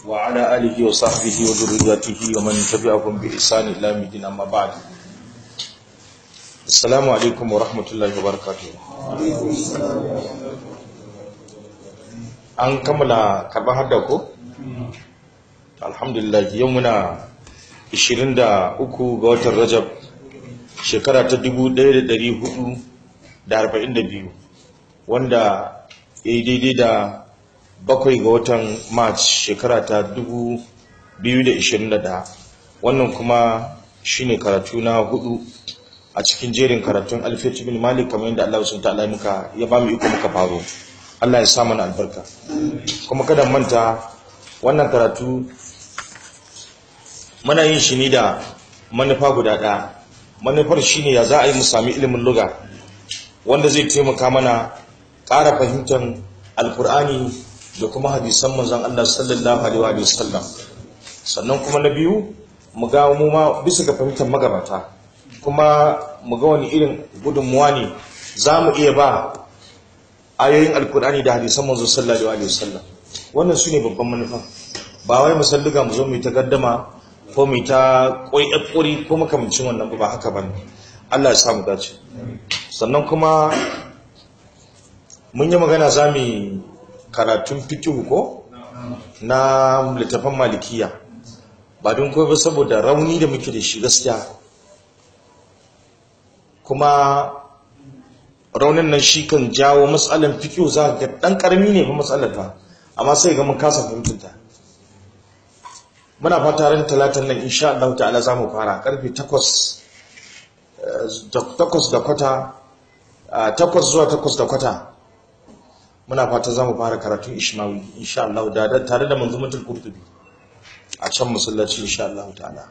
وعلى آله وصحبه وذريته ومن تبعهم بإحسان إلى يوم الدين أما بعد السلام عليكم ورحمة الله وبركاته an kammala karban hadda ko? alhamdulillah yau muna 23 ga watan rajab shekara ta 1442 wanda ya yi daidai da bakwai ga watan march shekara ta 2021 wannan kuma shine karatu na hudu a cikin jerin karatun alfiyar bin malik kamar yadda Allah sun ta'ala muka ya ba mu iko muka faro Allah ya sa mana albarka kuma kada manta wannan karatu muna yin shi ne da manufa guda ɗaya manufar shine ya za a yi mu sami ilimin luga wanda zai taimaka mana ƙara fahimtar alkur'ani da kuma hadisan manzon Allah sallallahu alaihi wa sallam sannan kuma na biyu mu ga mu ma bisa ga fahimtar magabata kuma mu ga wani irin gudunmuwa ne za mu iya ba ayoyin alkur'ani da hadisan manzon sallallahu alaihi wa sallam wannan su ne babban manufa ba wai musalluga mu zo mu ta gaddama ko mu ta ƙuri ko makamancin wannan ba haka ba Allah ya samu dace sannan kuma mun yi magana za mu karatun fikihu ko na littafin malikiya ba don kawai ba saboda rauni da muke da shi gaskiya kuma raunin nan shi kan jawo matsalan fikihu za ga ɗan ƙarami ne ba matsalar ba amma sai ga mun kasa fahimtunta muna fata ran talatan nan insha Allah ta'ala za mu fara karfe 8 takwas da kwata takwas zuwa takwas da kwata muna fata za mu fara karatun ishmawi insha Allah da tare da manzumatul qurtubi a can masallaci insha Allah ta'ala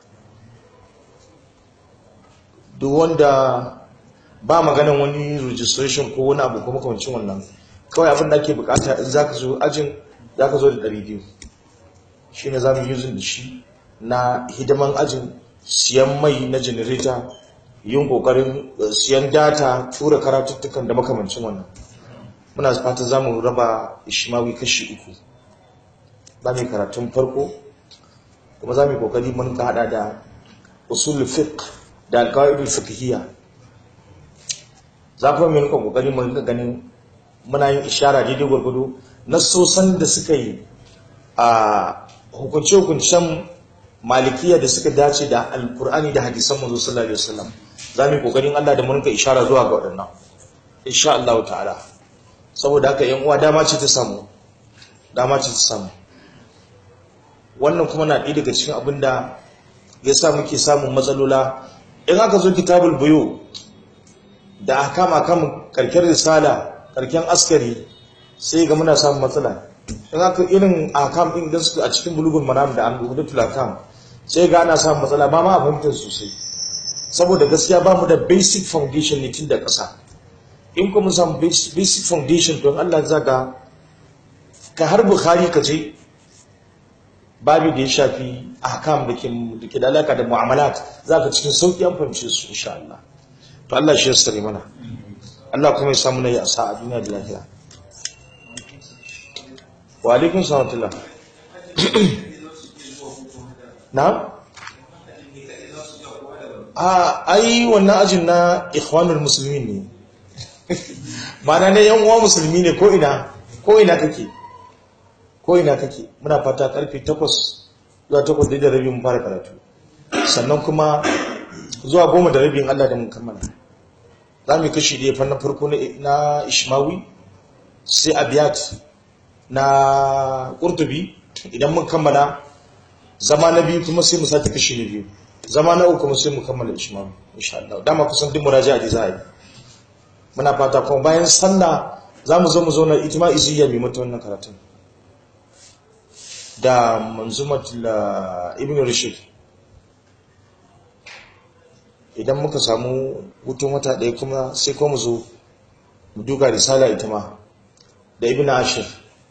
duk wanda ba maganan wani registration ko wani abu kuma kamancin wannan kawai abin da ake bukata in zaka zo ajin zaka zo da 200 shine zamu using da shi na hidiman ajin siyan mai na generator yin kokarin siyan data tura karatuttukan da makamancin wannan muna fatan zamu raba ishmawi kashi uku zamu karatun farko kuma zamu kokari mun ka hada da usul fiqh da alqaid fiqhiyya zafi mun ka kokari mun ga ganin muna yin ishara daidai gurgudu nasosan da suka yi a hukunce-hukuncen malikiya da suka dace da alkur'ani da hadisan manzo sallallahu alaihi wasallam za mu kokarin Allah da mun ka ishara zuwa ga waɗannan insha Allah ta'ala saboda haka yan uwa dama ce ta samu dama ce ta samu wannan kuma na ɗaya daga cikin abin da ya sa muke samun matsalola in aka zo kitabul buyu da ahkama kan karkar risala karken askari sai ga muna samun matsala in aka irin akam din da suke a cikin bulugun manam da an dubu da akam sai ga ana samun matsala ba ma a fahimtar sosai saboda gaskiya ba mu da basic foundation ne tun da ƙasa in kuma samu basic foundation don Allah za ga ka har bukhari ka je babu da ya shafi ahkam da ke da ke da alaka da mu'amalat za ka cikin sauƙi an fahimce su insha Allah to Allah shi ya sare mana Allah kuma ya samu na yi asa a duniya da lahira wa alaikun salatullah na? a ai wannan ajin na ikhwanul musulmi ne mana ne yan uwa musulmi ne ko ina ko ina kake ko ina kake muna fata karfe 8 zuwa 8 da rabi mun fara karatu sannan kuma zuwa 10 da rabin Allah da mun kammala za mu kashi da fannin farko na ishmawi sai abiyat na ƙurtubi idan mun kammala zama na biyu kuma sai mu sake kashi na biyu zama na uku kuma sai mu kammala ishmawi insha Allah dama kusan duk muraja'a da za a yi muna fata kuma bayan sallah za mu zo mu zauna itima iziyya mai mata wannan karatun da manzumatul ibn rashid idan muka samu hutun wata ɗaya kuma sai kuma mu zo mu duka risala ita ma da ibn ashir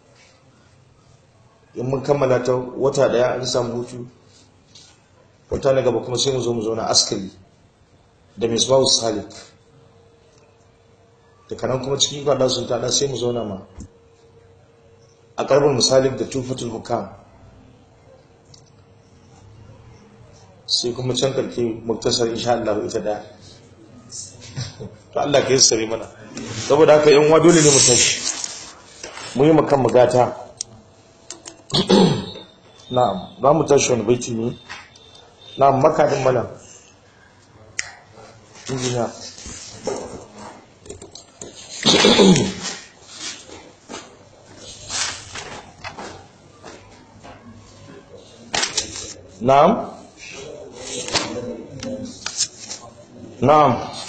in mun kammala ta wata daya an samu hutu wata na gaba kuma sai mu zo mu zauna askari da misbahu salik da kanan kuma cikin kwallon sun tada sai mu zauna ma a karbin misali da tufatul hukam sai kuma can karke muktasar insha Allah ita da to Allah ka yassare mana saboda haka yan uwa dole ne mu tashi mu yi makan magata na'am za mu tashi wani baiti ne na'am makadin mana injiniya na'am na'am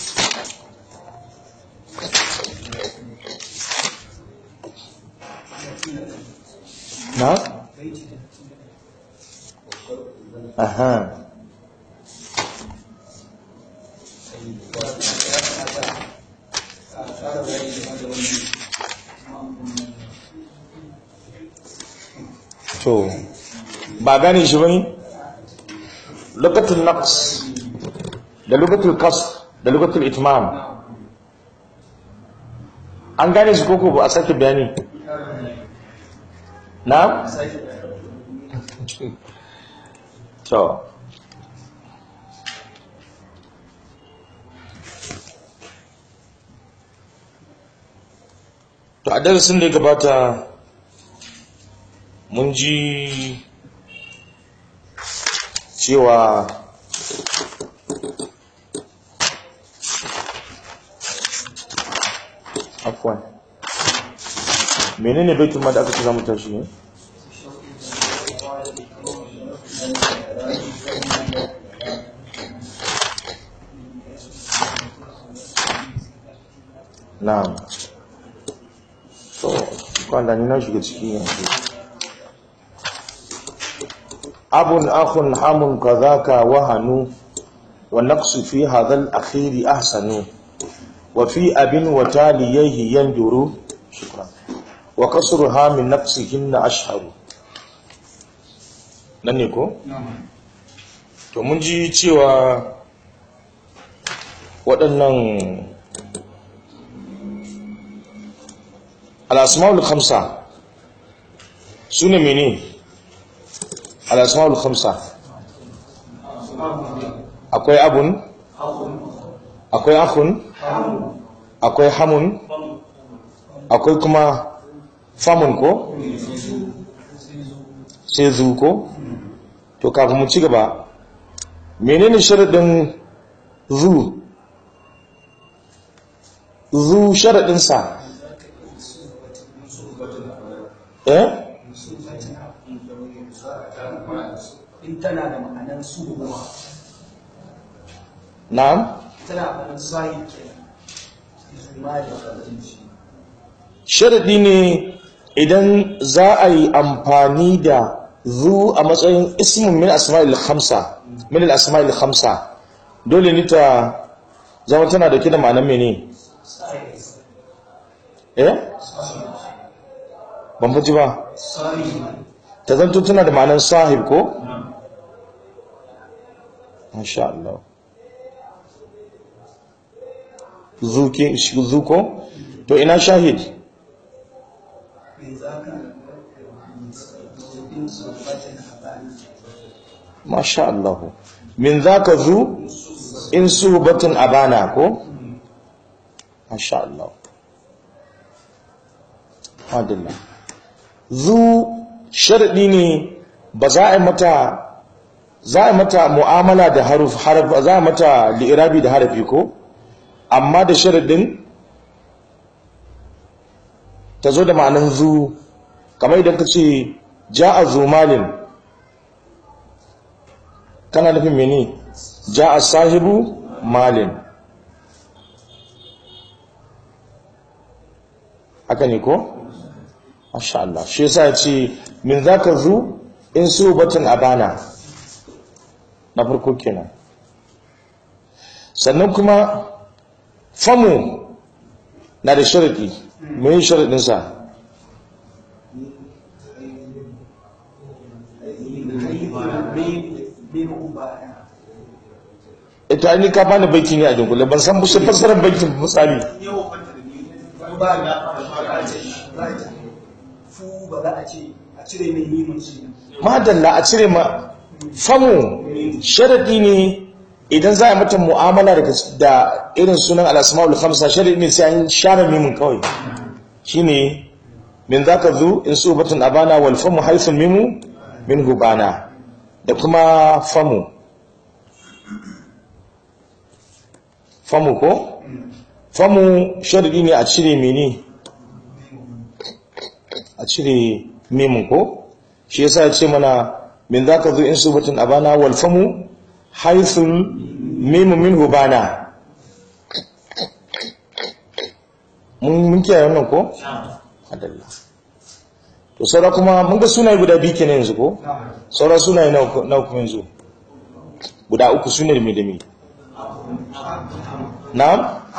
na'am aha to ba gane shi bane lugatul naqs da lugatul qasr da lugatul itmam an gane shi koko ba a sake bayani na to to a darasin da ya gabata mun ji cewa afwan menene baitul ma da aka ce za mu tashi ne na'am so kwanda ni na shiga ciki yanzu abun akhun hamun kadhaka wahanu wa naqsu fi hadha al-akhir ahsanu wa fi abin wa taliyhi yanduru shukran wa kasruha min naqsihinna ashharu nan ne ko to mun ji cewa waɗannan al-asma'ul khamsa sune menene al'asma'ul khamsa akwai abun akwai akun akwai hamun akwai kuma famun ko sai zu ko to kafin mu ci gaba menene sharadin zu zu sharadinsa eh in tana da ma'anar suhuwa na'am tana ma'anar sahi ke zuma da ƙarfinci sharadi ne idan za a yi amfani da zu a matsayin ismin min asma'il khamsa min al-asma'il khamsa dole ne ta zama tana da da ma'anar mene eh ban faji ba sahi ta zanto tana da ma'anar sahib ko masha Allah zuke zuko to ina shahid mai zaka in sulfatin habani masha Allah min zaka zu in suhbatun abana ko masha Allah adalla zu sharadi ne ba za a yi mata za a yi mata mu'amala da haruf harf za a yi mata li'irabi da harafi ko amma da sharadin ta zo da ma'anin zu kamar idan ka ce ja'a zu malin kana nufin mene ja'a sahibu malin haka ne ko masha Allah shi yasa ya ce min zaka zu in su batun abana na farko kenan sannan kuma famu na da sharadi mai sharadin sa min ubaya ita ni ka bani baiti ne a dunkule ban san bushe fassarar baitin misali ba ga ba ce ba ce fu ba za a ce a cire mai mimun shi madalla a cire ma famu sharadi ne idan za a mata mu'amala da irin sunan al-asma'ul khamsa sharadi ne sai an share mimin kawai shine min zaka zu in subatun abana wal famu haythul mimu min hubana da kuma famu famu ko famu sharadi ne a cire mene a cire mimin ko shi yasa ya ce mana min zaka zu in subatun abana wal famu haythul mimu min hubana mun mun kiyaye wannan ko adalla to saura kuma mun ga sunaye guda biyu kenan yanzu ko saura sunaye na kuma yanzu guda uku sunaye da me da me na'am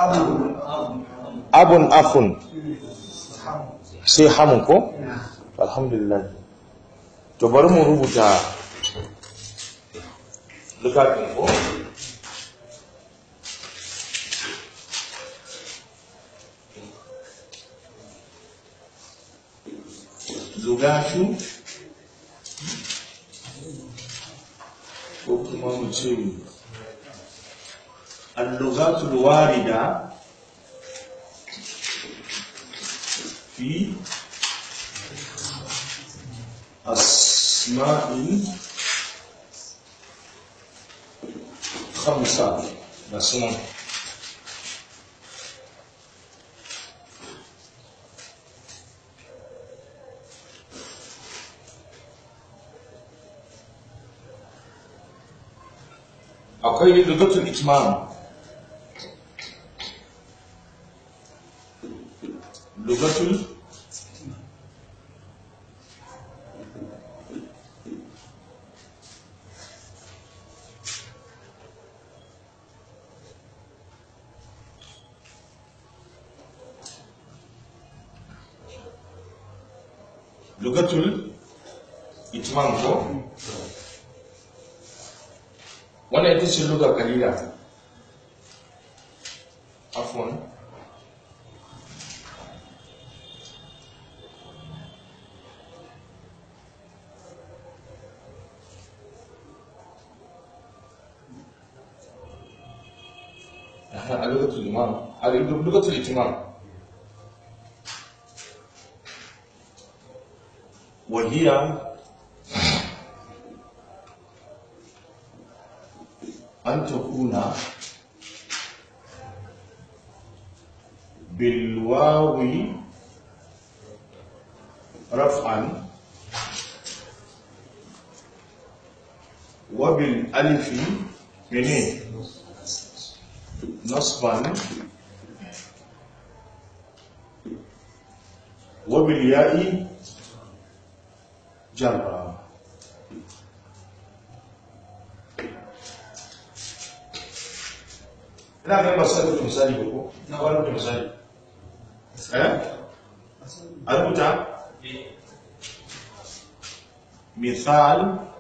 abun afun sai hamun ko alhamdulillah to bari mu rubuta lukafin ko lugashu ko kuma mu ce allugatul warida fi asma'in khamsa da sunan akwai lugatul itmam lugatul lugatul itmam ko wannan ita ce lugar kalila afon a lugatul imam a lugatul itimam وهي أن تكون بالواو رفعا وبالألف منين نصبا وبالياء جرا ina ga masu rubuta misali ba ko na ba rubuta misali eh a rubuta misal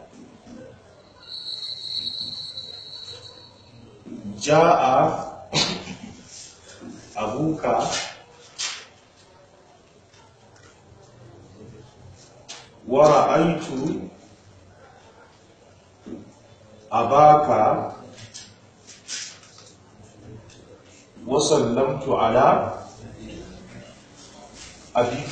ja'a abuka wa ra'aytu abaka وسلمت على أبيك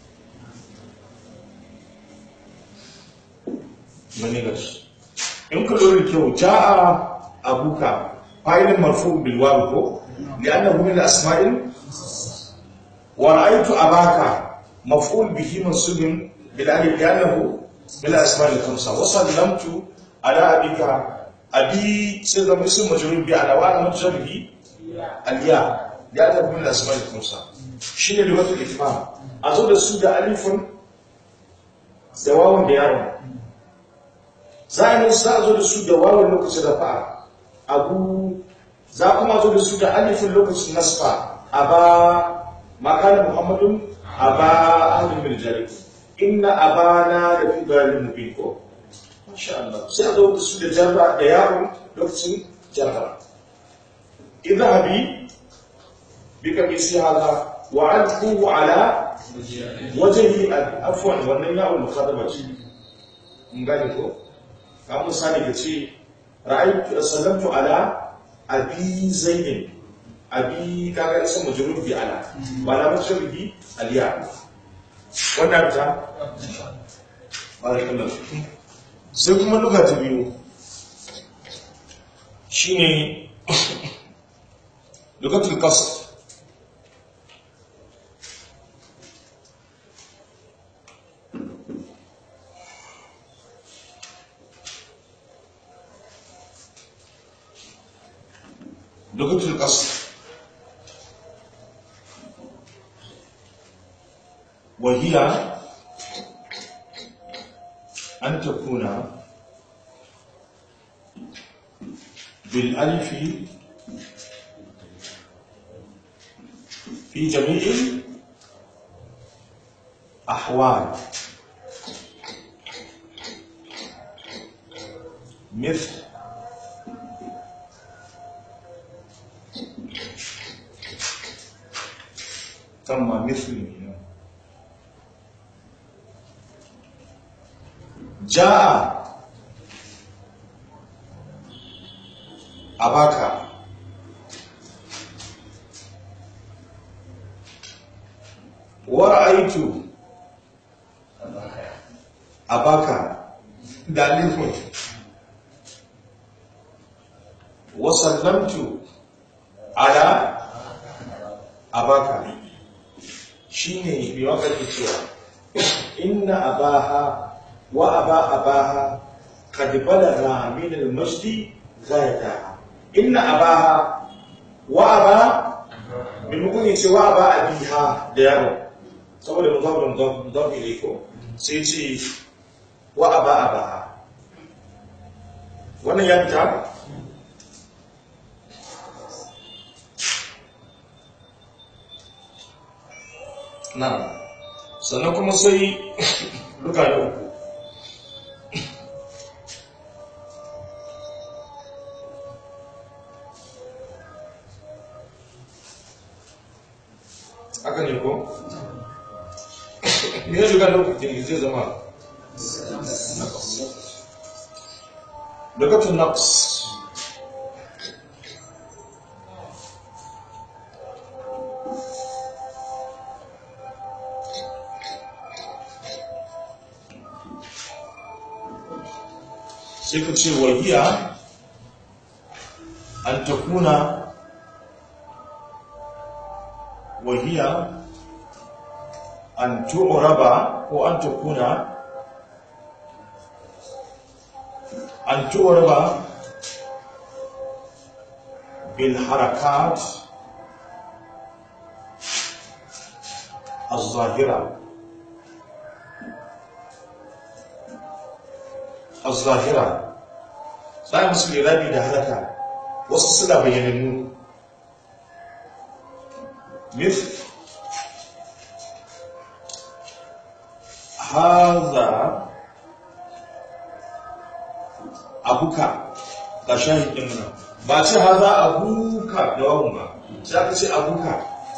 manigas in ka lura kyau ja'a abuka fa'ilin marfu bil waw ko li'annahu min asma'il wa ra'aytu abaka maf'ul bihi mansubun bil alif li'annahu min asma'il khamsa wa sallamtu ala abika abi sai zama ism majrur bi ala wa mujrur aliya ya tafi min asma da kusa shi ne lugatul ifham a zo da su da alifun da wawan da yaron za a yi za a zo da su da wawan lokacin rafa abu za kuma zo da su da alifun lokacin nasfa a ba makana muhammadun a ba ahlul bil jari inna abana da fi bayanin mubin ko masha Allah sai a zo da su da jarra da yaron lokacin jarra اذهبي بقميص هذا وعلقه على وجهه عفوا wannan yawon mukhataba ce mun gane ko ka misali ka ce ra'aytu sallamtu ala abi zaidin abi kaga isa majrur bi ala ba la majrur bi aliya wannan ta barakallahu fikum sai kuma luga ta biyu shine lugatul qasr لغة القصر وهي أن تكون بالألف في جميع الأحوال مثل ثم مثله جاء أباك ورأيت أباك دالف وسلمت على أباك shi ne mai waka ke cewa inna abaha wa aba abaha kad balagha min al-majdi ghayata inna abaha wa aba min mukun yace wa aba abiha da yaro saboda mudaf mudaf mudaf ilayko sai ce wa aba abaha wannan ya fita na sannan kuma sai luka da uku haka ne ko? ne luka da uku ke zai zama lukatun nafs sai ka ce wahiya an ta kuna wahiya an tu'raba ko an ta kuna an tu'raba bil harakat الظاهره الظاهرة sai musu lirabi da halaka wasu suna bayyanannu mif haza abuka ga shahidin nan ba ce haza abuka da wawun ba sai aka ce abuka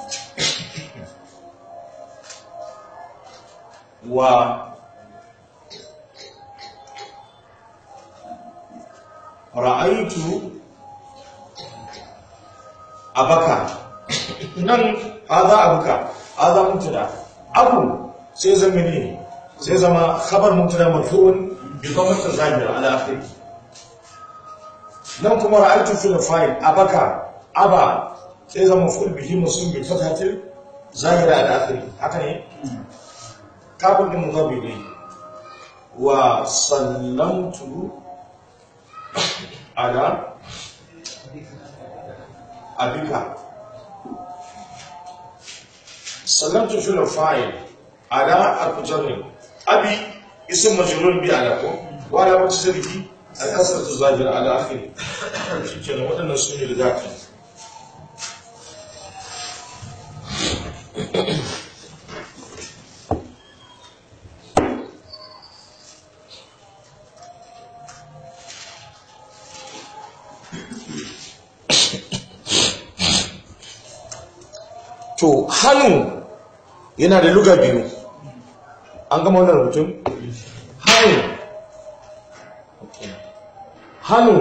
wa ra'aitu abaka nan haza abuka haza mutada abu sai zama ne sai zama khabar mutada marfu'un bi dhammatin zahira ala akhir nan kuma ra'aitu fil fa'il abaka aba sai zama ful bihi muslim bi fathatil zahira ala akhir haka ne kafin din mudhabi ne wa sallamtu على أبيك سلمت في الفاعل على المجرد أبي اسم مجرور بي على كو وعلى مجرده الكسرة الظاهرة على آخره شكرا ودنا سنة لذاك to hannu yana da luga biyu an gama wannan rubutun hannu hannu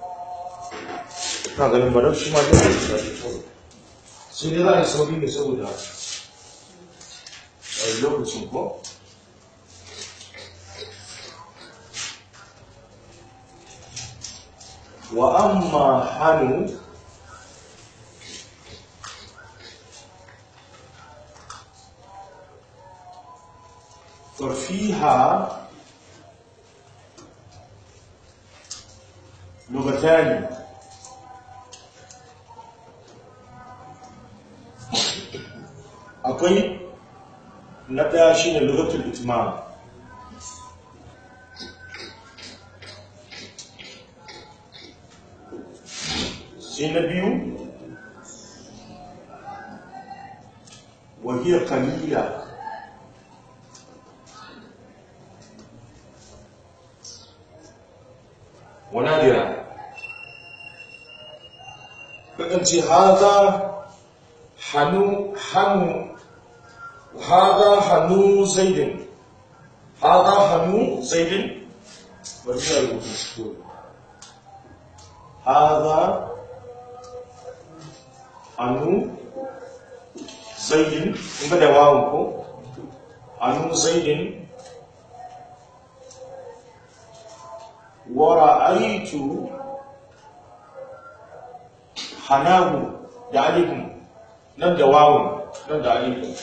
na ganin ba shi ma da shi sai dai za a yi sauri ne saboda a yi lokacin ko wa amma hannu ففيها لغتان akwai na ɗaya shi ne lugatul itmam sai na biyu wahiyar kalila ونادرا فأنت هذا حنو حنو هذا حنو زيد هذا حنو زيد ورجع المشكور هذا حنو زيد إنك دواؤكم حنو زيد ورأيت حناه da alifin nan da wawun nan da alifin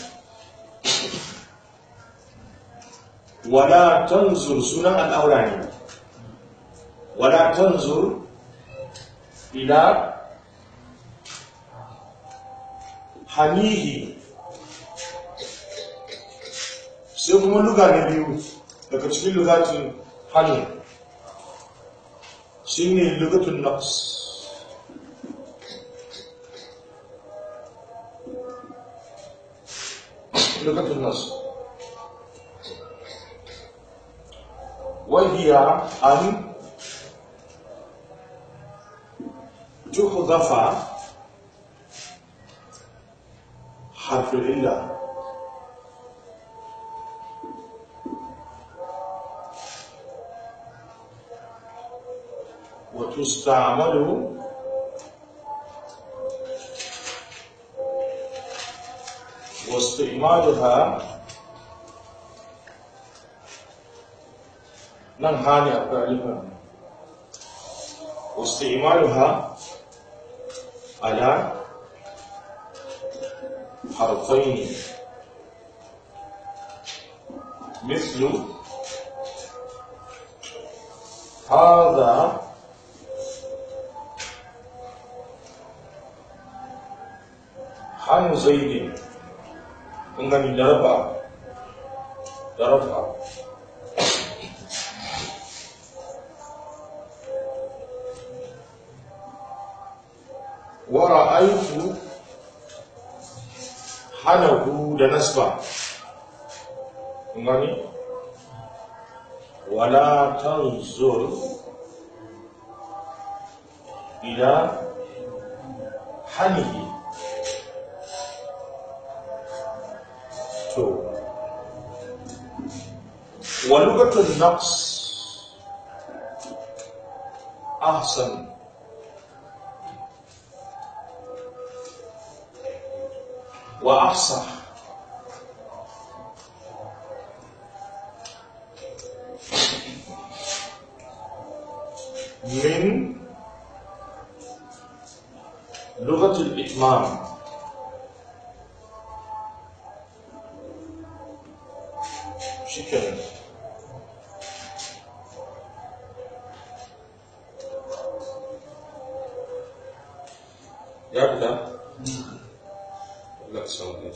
wala tanzur sunan al'aura ne wala tanzur ila hanihi sai kuma luga na biyu daga cikin lugatin hannu shi ne lugatun nafs lugatun nafs وهي أن تحذف حرف العلة وتستعمل واستعمالها nan hali akwai alifin واستعمالها على حرفين مثل هذا حن زيد من ضرب ضرب ورأيت حنه da nasba ngani wala tanzur ila hanihi to wa lugatun naqs ahsan وأفصح من لغة الإتمام شكرا يبدأ لا تسوي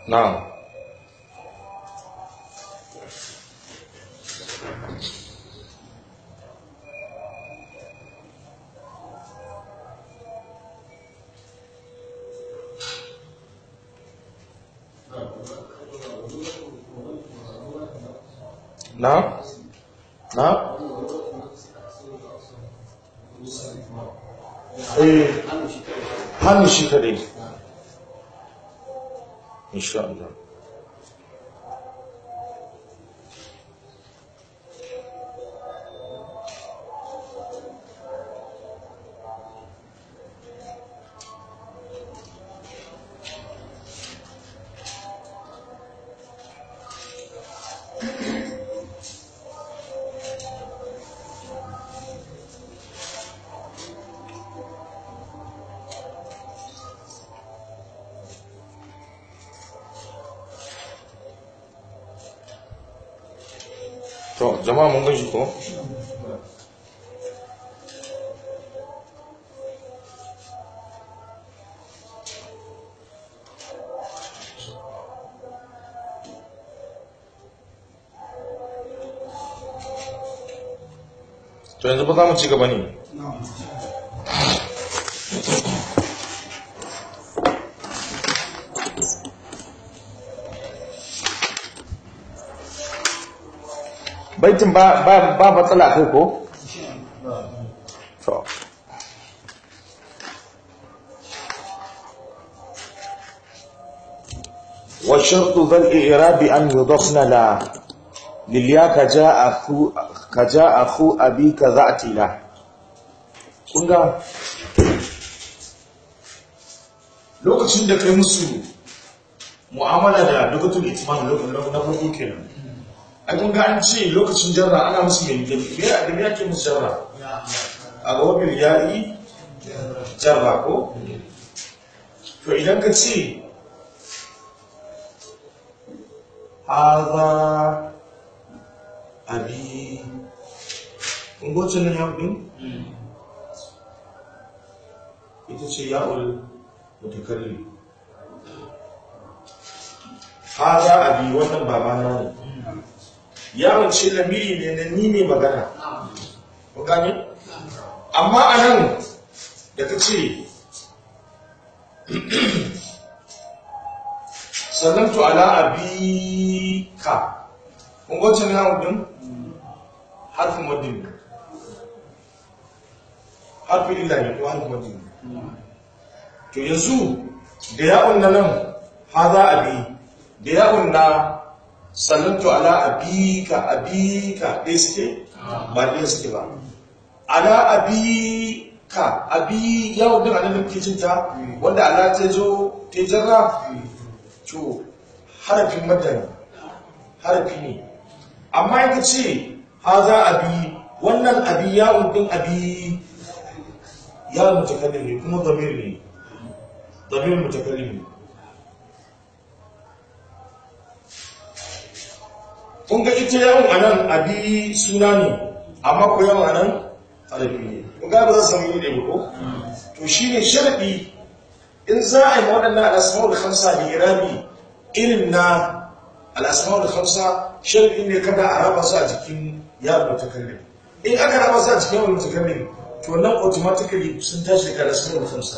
na'am na na eh hannu shi kadai insha Allah to jama'a mun gaji ko to yanzu ba za mu ci gaba ne baitin ba ba ba matsala kai ko to والشرط ذا الإعراب أن يضفن لا لليا كجاء أخو كجاء أخو أبيك ذات له kunga lokacin da kai musu mu'amala da lugatul itman na farko kenan ai kun ga an ce lokacin jarra ana musu mai gani me da me yake musu jarra a gaba bil ya'i jarra ko to idan ka ce haza abi kun goce nan ya din ita ce ya'ul mutakallim haza abi wannan babana ne yawon ce lamiri ne na ni ne magana gani amma a nan da ka ce sannan to ala abika ƙungocin yawon din harfin madin harfin illa ne ko harfin madin to yanzu da yawon na nan haza abi da yawon na sallantu ala abika abika ɗaya suke ba ɗaya suke ba ala abika abi yawon din anan da muke cinta wanda ala ta zo ta jarra to harafin madani harafi ne amma yanka ce haza abi wannan abi yawon din abi yawon mutakallim ne kuma zamir ne zamir mutakallim ne kun ga ita yawan anan abi suna ne amma ko yawan anan harafi ne kun ga ba za su samu ne ba ko to shine sharadi in za a yi waɗannan al'asma'ul khamsa da irabi irin na al'asma'ul khamsa sharadi ne kada a raba su a jikin yawon mutakallim in aka raba su a jikin yawon mutakallim to nan automatically sun tashi daga al'asma'ul khamsa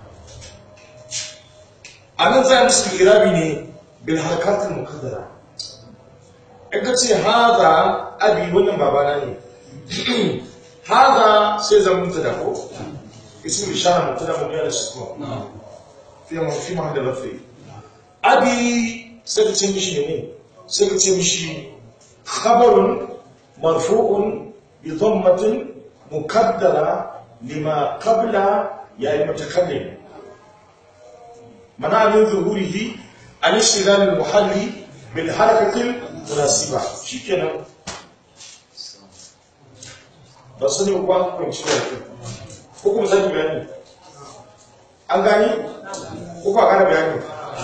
a nan za a musu irabi ne bil harkatul muqaddara in ka ce haza abi wannan babana ne haza sai zan mutu da ko isu ishara mutu da mutu da shi ko fi ma fi ma da rafi abi sai ka ce mishi ne sai ka ce mishi khabarun marfu'un bi dhammatin mukaddara lima qabla ya yi mutakallim mana min zuhurihi an ishtigal al-muhalli bil harakatil munasiba shikenan ba su ne kuwa kwanci da ke ko kuma zaki bayani an gani ko kuwa kara bayani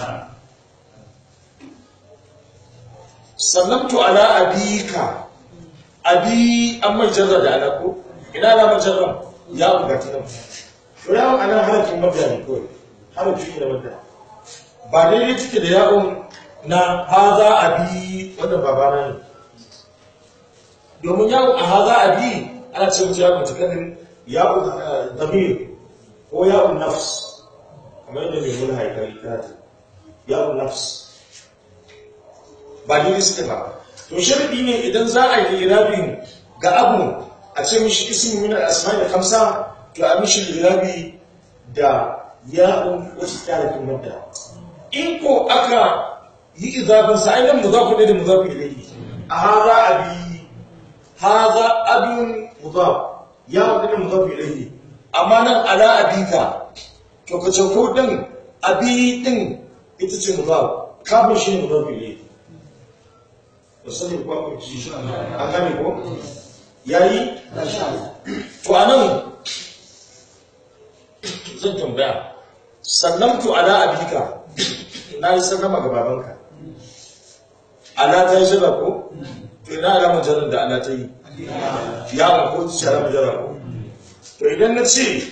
sannabtu ala abika abi an mai jarra da ala ko ina na mai jarra ya buga ta nan to ya ana harafin mabiya ne kawai harafi ne mabiya ba daidai take da ya'un na haza abi wannan babana ne domin ya'un a haza abi ana ce mutu ya'un tukanin ya'un eh, damir ko ya'un nafs kamar yadda mai mula haikari ta ya'un nafs ba daidai suke ba to sharadi ne idan za a yi irabin ga abu a ce mishi ismi min al-asma'i da kamsa to a mishi irabi da ya'un wacce ta da madda in ko aka yi izafin sa ainihin muzafu ne da muzafu ilayhi a haza abi haza abin muzaf ya'un ne da muzafu ilayhi amma nan ala abika to ka ce ko din abi din ita ce muzaf kafin shi ne muzafu ilayhi da sani ko ku ci an gane ko yayi to anan zan tambaya sallamtu ala abika na yi sallama ga babanka ala ta yi shirya ko to ina alamar jarar da ala ta yi ya ba ko ta shara jara ko to idan na ce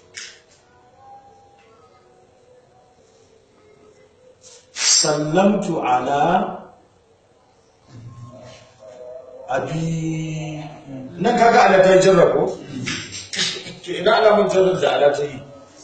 sallamtu ala abi nan kaga ala ta yi jarra ko to ina alamun jarar da ala ta yi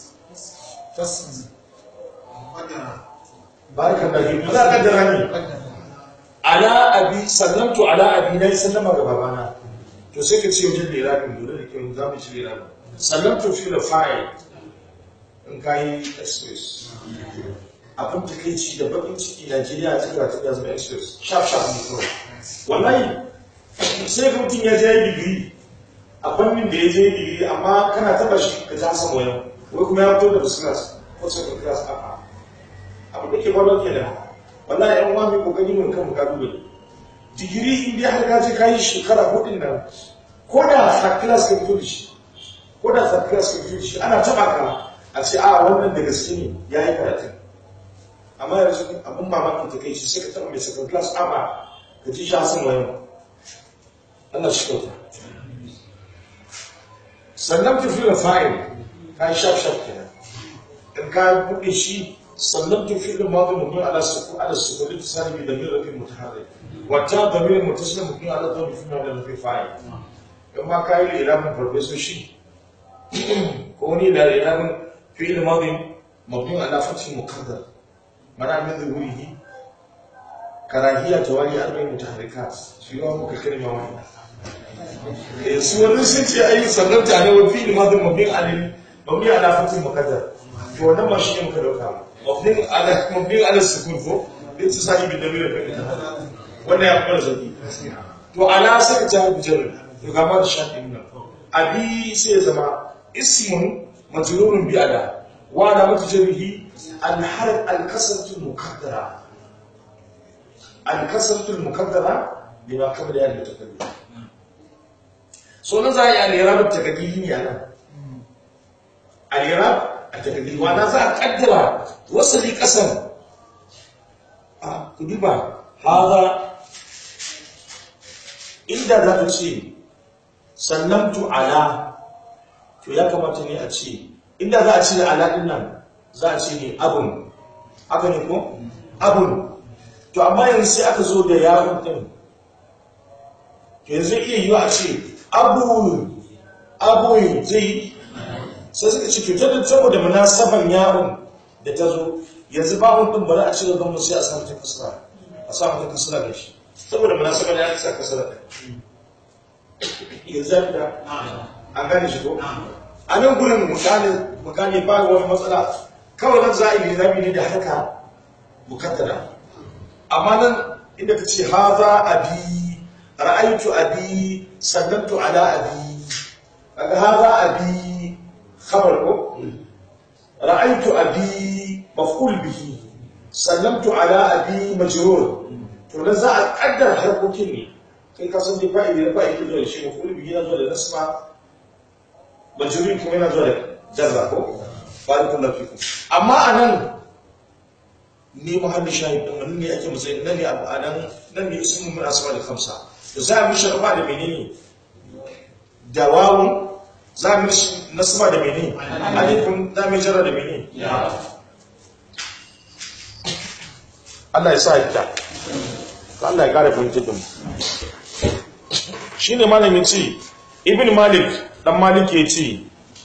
barkan da yi za ka dara ne ala abi sallamtu ala abi na yi sallama ga babana to sai ka ce wajen lirabin dole da kyau za mu ci lirabin sallamtu fi da fa'il in ka yi express abin da kai ci da bakin ciki najeriya ta kira ta zama express sharp sharp ne kawai wallahi sai ka mutum ya je yi digiri a fannin da ya je digiri amma kana taba shi ka ja sama wayan wai kuma ya fito da business ko second class a'a abu da ke faruwa ke da wallahi yan uwa mai kokari mun kan kalubale digiri in dai har ka je ka yi shekara hudun nan ko da third class ka fito da shi ko da third class ka fito da shi ana taba ka a ce a wannan da gaske ne ya yi karatu amma yanzu abin mamaki ta kai shi sai ka taba mai second class a'a ka ji shi hasan wayan Allah shi kyauta sannan tafi da fa'il ka yi shaf shaf kenan in ka buɗe shi sannan tafi da madu mutum ala suku ala suku da tsari da min rafin mutaharrik wata da min mutasila mutum ala zuwa fi ma da rafi fa'il in ma ka yi iramin farfesoshi ko ni da iramin fi'il madu mutum ala fatin mukaddar mana min zuhurihi karahiyya tawali arba'in mutaharrikat shi ma muka kalma wannan eh su wani sun ce ai sannan ta ne wa fi'il madin mabni alil mabni ala fatin muqaddar to wannan ma shi ne muka dauka mabni ala mabni ala sukun ko din su sani bin damir fa wannan ya fara zaki to ala saka ta bi jar to ga ma da shafi nan abi sai ya zama ismun majrurun bi ala wa ala mutajarrihi al harf al kasratu muqaddara al kasratu muqaddara lima qabla ya mutakallim so na za a yi alirab takadiri ne a nan alirab a takadiri wana za a kaddara wasali kasan a kuduba haza inda za ta ce sallamtu ala to ya kamata ne a ce inda za a ce ala din nan za a ce ne abun haka ne ko abun to amma yanzu sai aka zo da yawon din to yanzu iya yiwa a ce abu abu zai sai suka ce cutar da saboda munasaban yaron da ta zo yanzu ba mun bari a cire gamu sai a samu ta kasara a samu ta kasara da shi saboda munasaban ya sa kasara da yanzu da an gane shi ko a nan gurin mutane mutane ba wani matsala kawai nan za a yi zabi ne da haka bukattara amma nan inda ka ce haza abi ra'aitu abi sallamtu ala abi kaga hada abi khabar ko ra'aitu abi maf'ul bihi sallamtu ala abi majrur to nan za a kaddar harkokin ne kai ka san dai fa'ili da fa'ili da shi maf'ul bihi yana zuwa da nasba majrur kuma yana zuwa da jarra ko barakallahu fikum amma anan ne muhalli shahid din nan ne ake matsayin nan ne anan nan ne ismu min asma al khamsa to za a mishi rafa da menene da wawun za a mishi nasba da menene alifun za mu jara da menene Allah ya sa ita Allah ya kare fahimtar da mu shine malamin ce ibn malik dan malik ya ce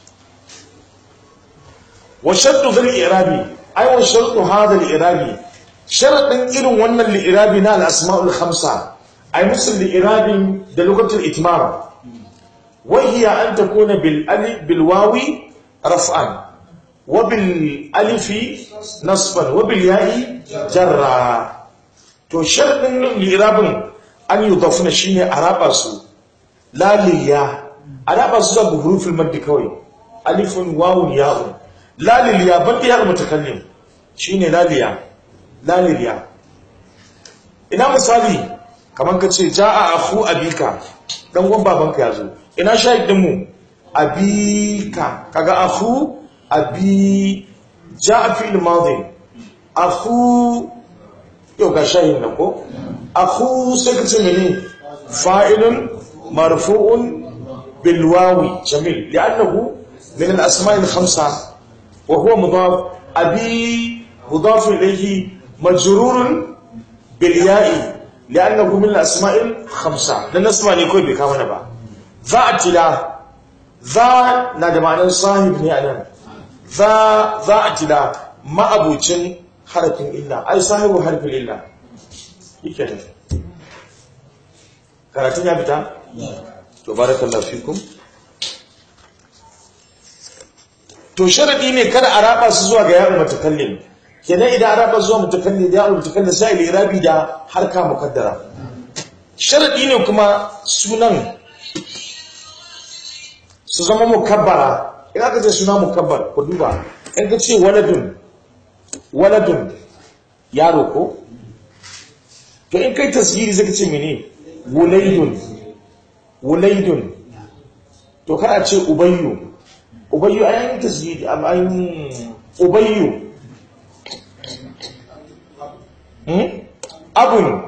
wa shartu dhal i'rabi ay wa shartu hadha al i'rabi sharadin irin wannan li i'rabi na al asma'ul khamsa ay musul li i'rabi da lugatul itmam wa hiya an takuna bil alif bil wawi raf'an wa bil alifi nasban wa bil ya'i jarra to sharadin li i'rabin an yudafna shine araba su laliya araba su da hurufin maddi kawai alifun wawun ya'un laliliya banda ya mutakallim shine laliya laliliya ina misali kaman ka ce jaa akhu abika dan uwan babanka yazo ina shahidin mu abika kaga akhu abi jaa fi'l madhi akhu yau ga shahidin nan ko akhu sai ka ce mene fa'ilun marfu'un bil wawi jamil li'annahu min al asma' al khamsa وهو مضاف أبي مضاف إليه مجرور بالياء لأنه من الأسماء الخمسة لن نسمع نقول بكامنا با ذا اعتلاء ذا نادى معنى صاحب نعلم ذا ذا اعتلاء ما أبو جن حرف إلا أي صاحب حرف إلا يكتب karatun ya fita? to barakallahu fikum to sharadi ne kada a raba su zuwa ga yaro mutakallim kenan idan a raba zuwa mutakallim da yaro mutakallim sai al-irabi da harka mukaddara sharadi ne kuma sunan su zama mukabbara in aka ce suna mukabbar ku duba in ka ce waladun waladun yaro ko to in kai tasgiri zai ka ce mene wulaidun wulaidun to kada ce ubayyu ubayyu a yayin tasiri a bayan ubayyu abun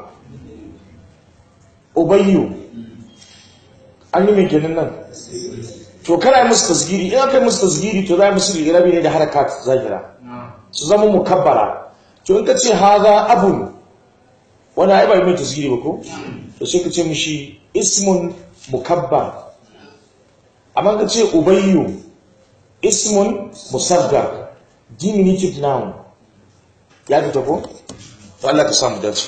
ubayyu an yi mai kenan nan to kana yi musu tasgiri in aka yi musu tasgiri to za a yi musu rabi ne da harakat zahira su zama mukabbara to in ka ce haza abun wani haibar mai tasgiri ba ko to sai ka ce mishi ismun mukabbar amma ka ce ubayyu ismun musaggar diminutive noun ya fita ko to Allah ka samu dace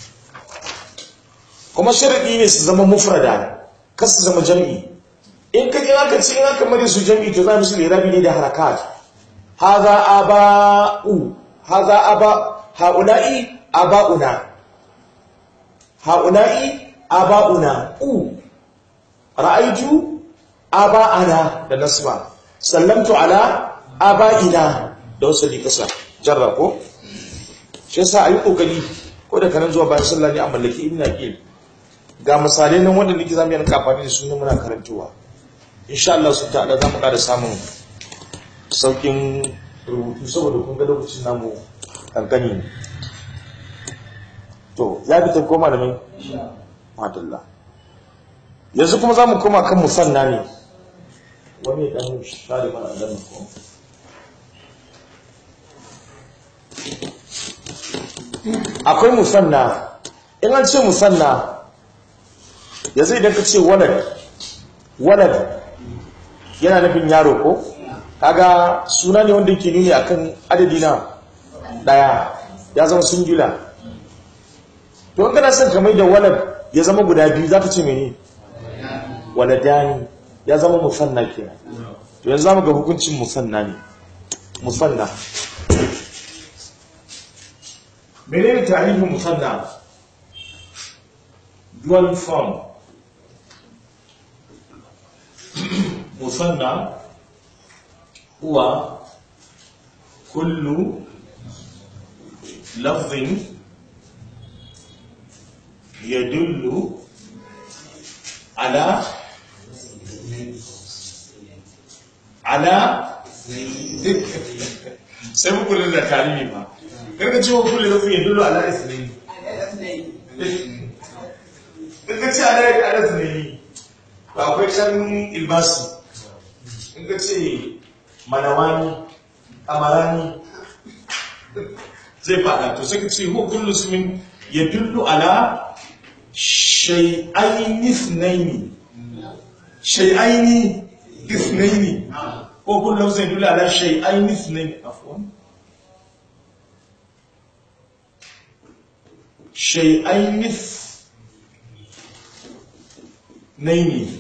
kuma sharadi ne su zama mufrada kar su zama jami'i in ka jira ka ce in aka mare su jami'i to za mu su lirabi ne da harakat haza aba'u haza aba haula'i aba'una haula'i aba'una u ra'aitu aba'ana da nasba sallamtu ala aba'ina da wasu ne kasa jarra ko shi yasa ayi kokari ko da kanan zuwa bayan sallah ne a mallaki ibn aqil ga misalai nan wanda nake zamu yanka amfani da su ne muna karantawa insha Allah su ta'ala zamu ƙara samun saukin rubutu saboda kun ga lokacin namu kankani ne to ya bi ta koma da mai madalla yanzu kuma zamu koma kan musanna ne wani dan share mana dan ko akwai musanna in an ce musanna yanzu idan ka ce walad walad yana nufin yaro ko kaga suna ne wanda ke nuni akan adadi na daya ya zama singular to in kana son kamar da walad ya zama guda biyu za ka ce mene waladani ya zama musanna kenan to yanzu zamu ga hukuncin musanna ne musanna menene tarihin musanna dual form musanna huwa kullu lafzin yadullu ala ala sai muku da tarihi ba karka cewa kullu lafzin yadullu ala isnaini in ka ce ala ya ala isnaini ba akwai can ilbasi in ka ce manawani amarani zai fada to sai ka ce huwa kullu ismin yadullu ala shay'aini ithnaini shay'aini ithnaini ko kullu lafzin yadullu ala shay'aini ithnaini afwan shay'aini ithnaini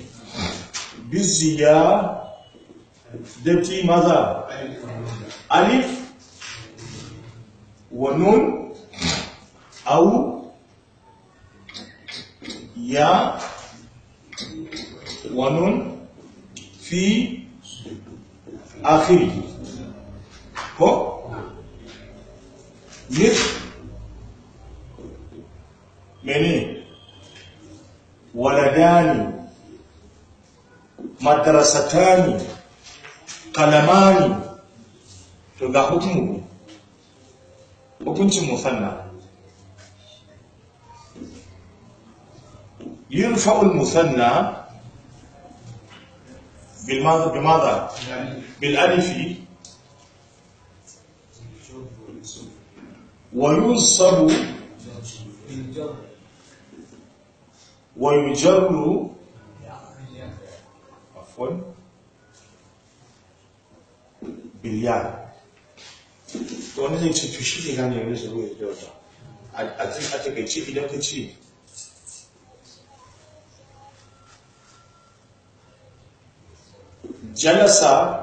biziyadati maza alif ونون أو يا ونون في آخره هو مثل مني ولدان مدرستان قلمان تبقى حكمه hukuncin musanna يرفع المثنى بالماذا بماذا بالالف وينصب ويجر عفوا بالياء to wani zai ce to shi ne gane yanzu su ruwa da wata a takaice idan ka ce jalasa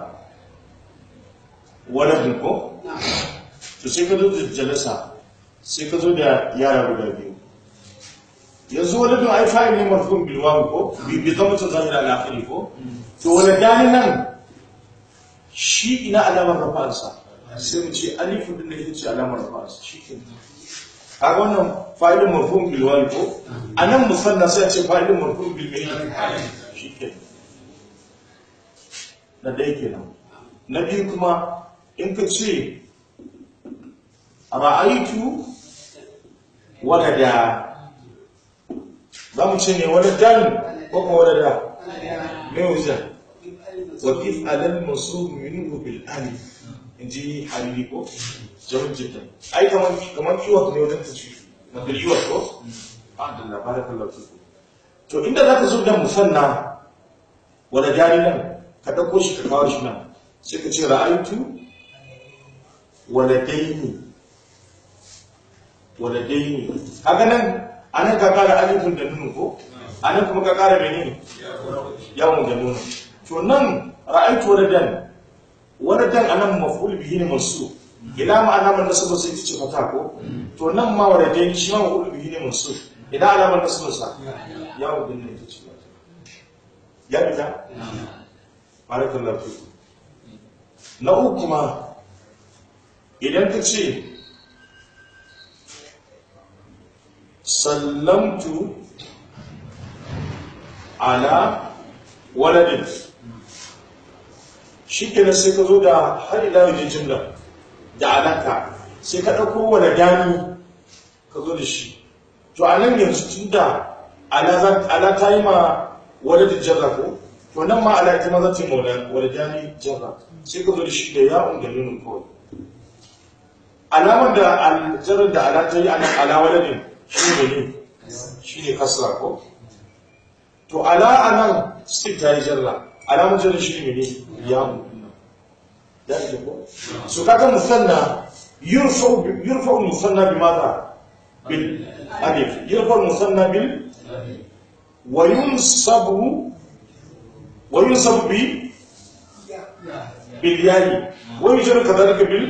waladin ko to sai ka zo da jalasa sai ka zo da yara guda biyu yanzu waladin ai fa'il ne marfun bilwan ko bi zama ta zahira al'akari ko to waladani nan shi ina alamar rafansa sai mu ce alifu din da ita ce alamar rafansa shi ke kaga wannan fa'ilin marfun bilwan ko anan musanna sai a ce fa'ilin marfun bilwan shi ke na ɗaya kenan na biyu kuma in ka ce ra'aitu wadada za mu ce ne wadadan ko kuma wadada mai wuza wakif alal masu minhu bil alif in ji halili ko jamin jiddan ai kamar kamar kiwat ne wajen ta ci madar yiwat ko a da labarin kallon to inda za ka zo da musanna wadadani nan ka ɗauko shi ka kawo shi nan sai ka ce ra'aitu waladaini waladaini haka nan anan ka kara alifin da nunu ko anan kuma ka kara mene yawon da nunu to nan ra'aitu waladan waladan anan maf'ul bihi ne masu ila ma'ana man nasaba sai ta ce fata ko to nan ma waladaini shi ma maf'ul bihi ne masu ila alamar nasaba sa yawon da nunu ta ce ya fita barakallahu fiku na uku kuma idan ka ce sallamtu ala waladin shi kenan sai ka zo da har ila wajen jimla da alaka sai ka ɗauko waladani ka zo da shi to a nan yanzu tun da ala ta yi ma waladin jarra ko to nan ma ala ita ma za ta yi maula waladani jarra sai ka zo da shi da ya'un da nunin kawai alamar da aljarar da ala ta yi ala waladin shi ne ne shi ne kasra ko to ala a nan stick ta yi jarra alamar jarra shi ne ne ya'un ya yi ko su kaga musanna yurfa musanna bi mata bil alif yurfa musanna bil wa yunsabu وينصب ب بالياء ويجر كذلك بال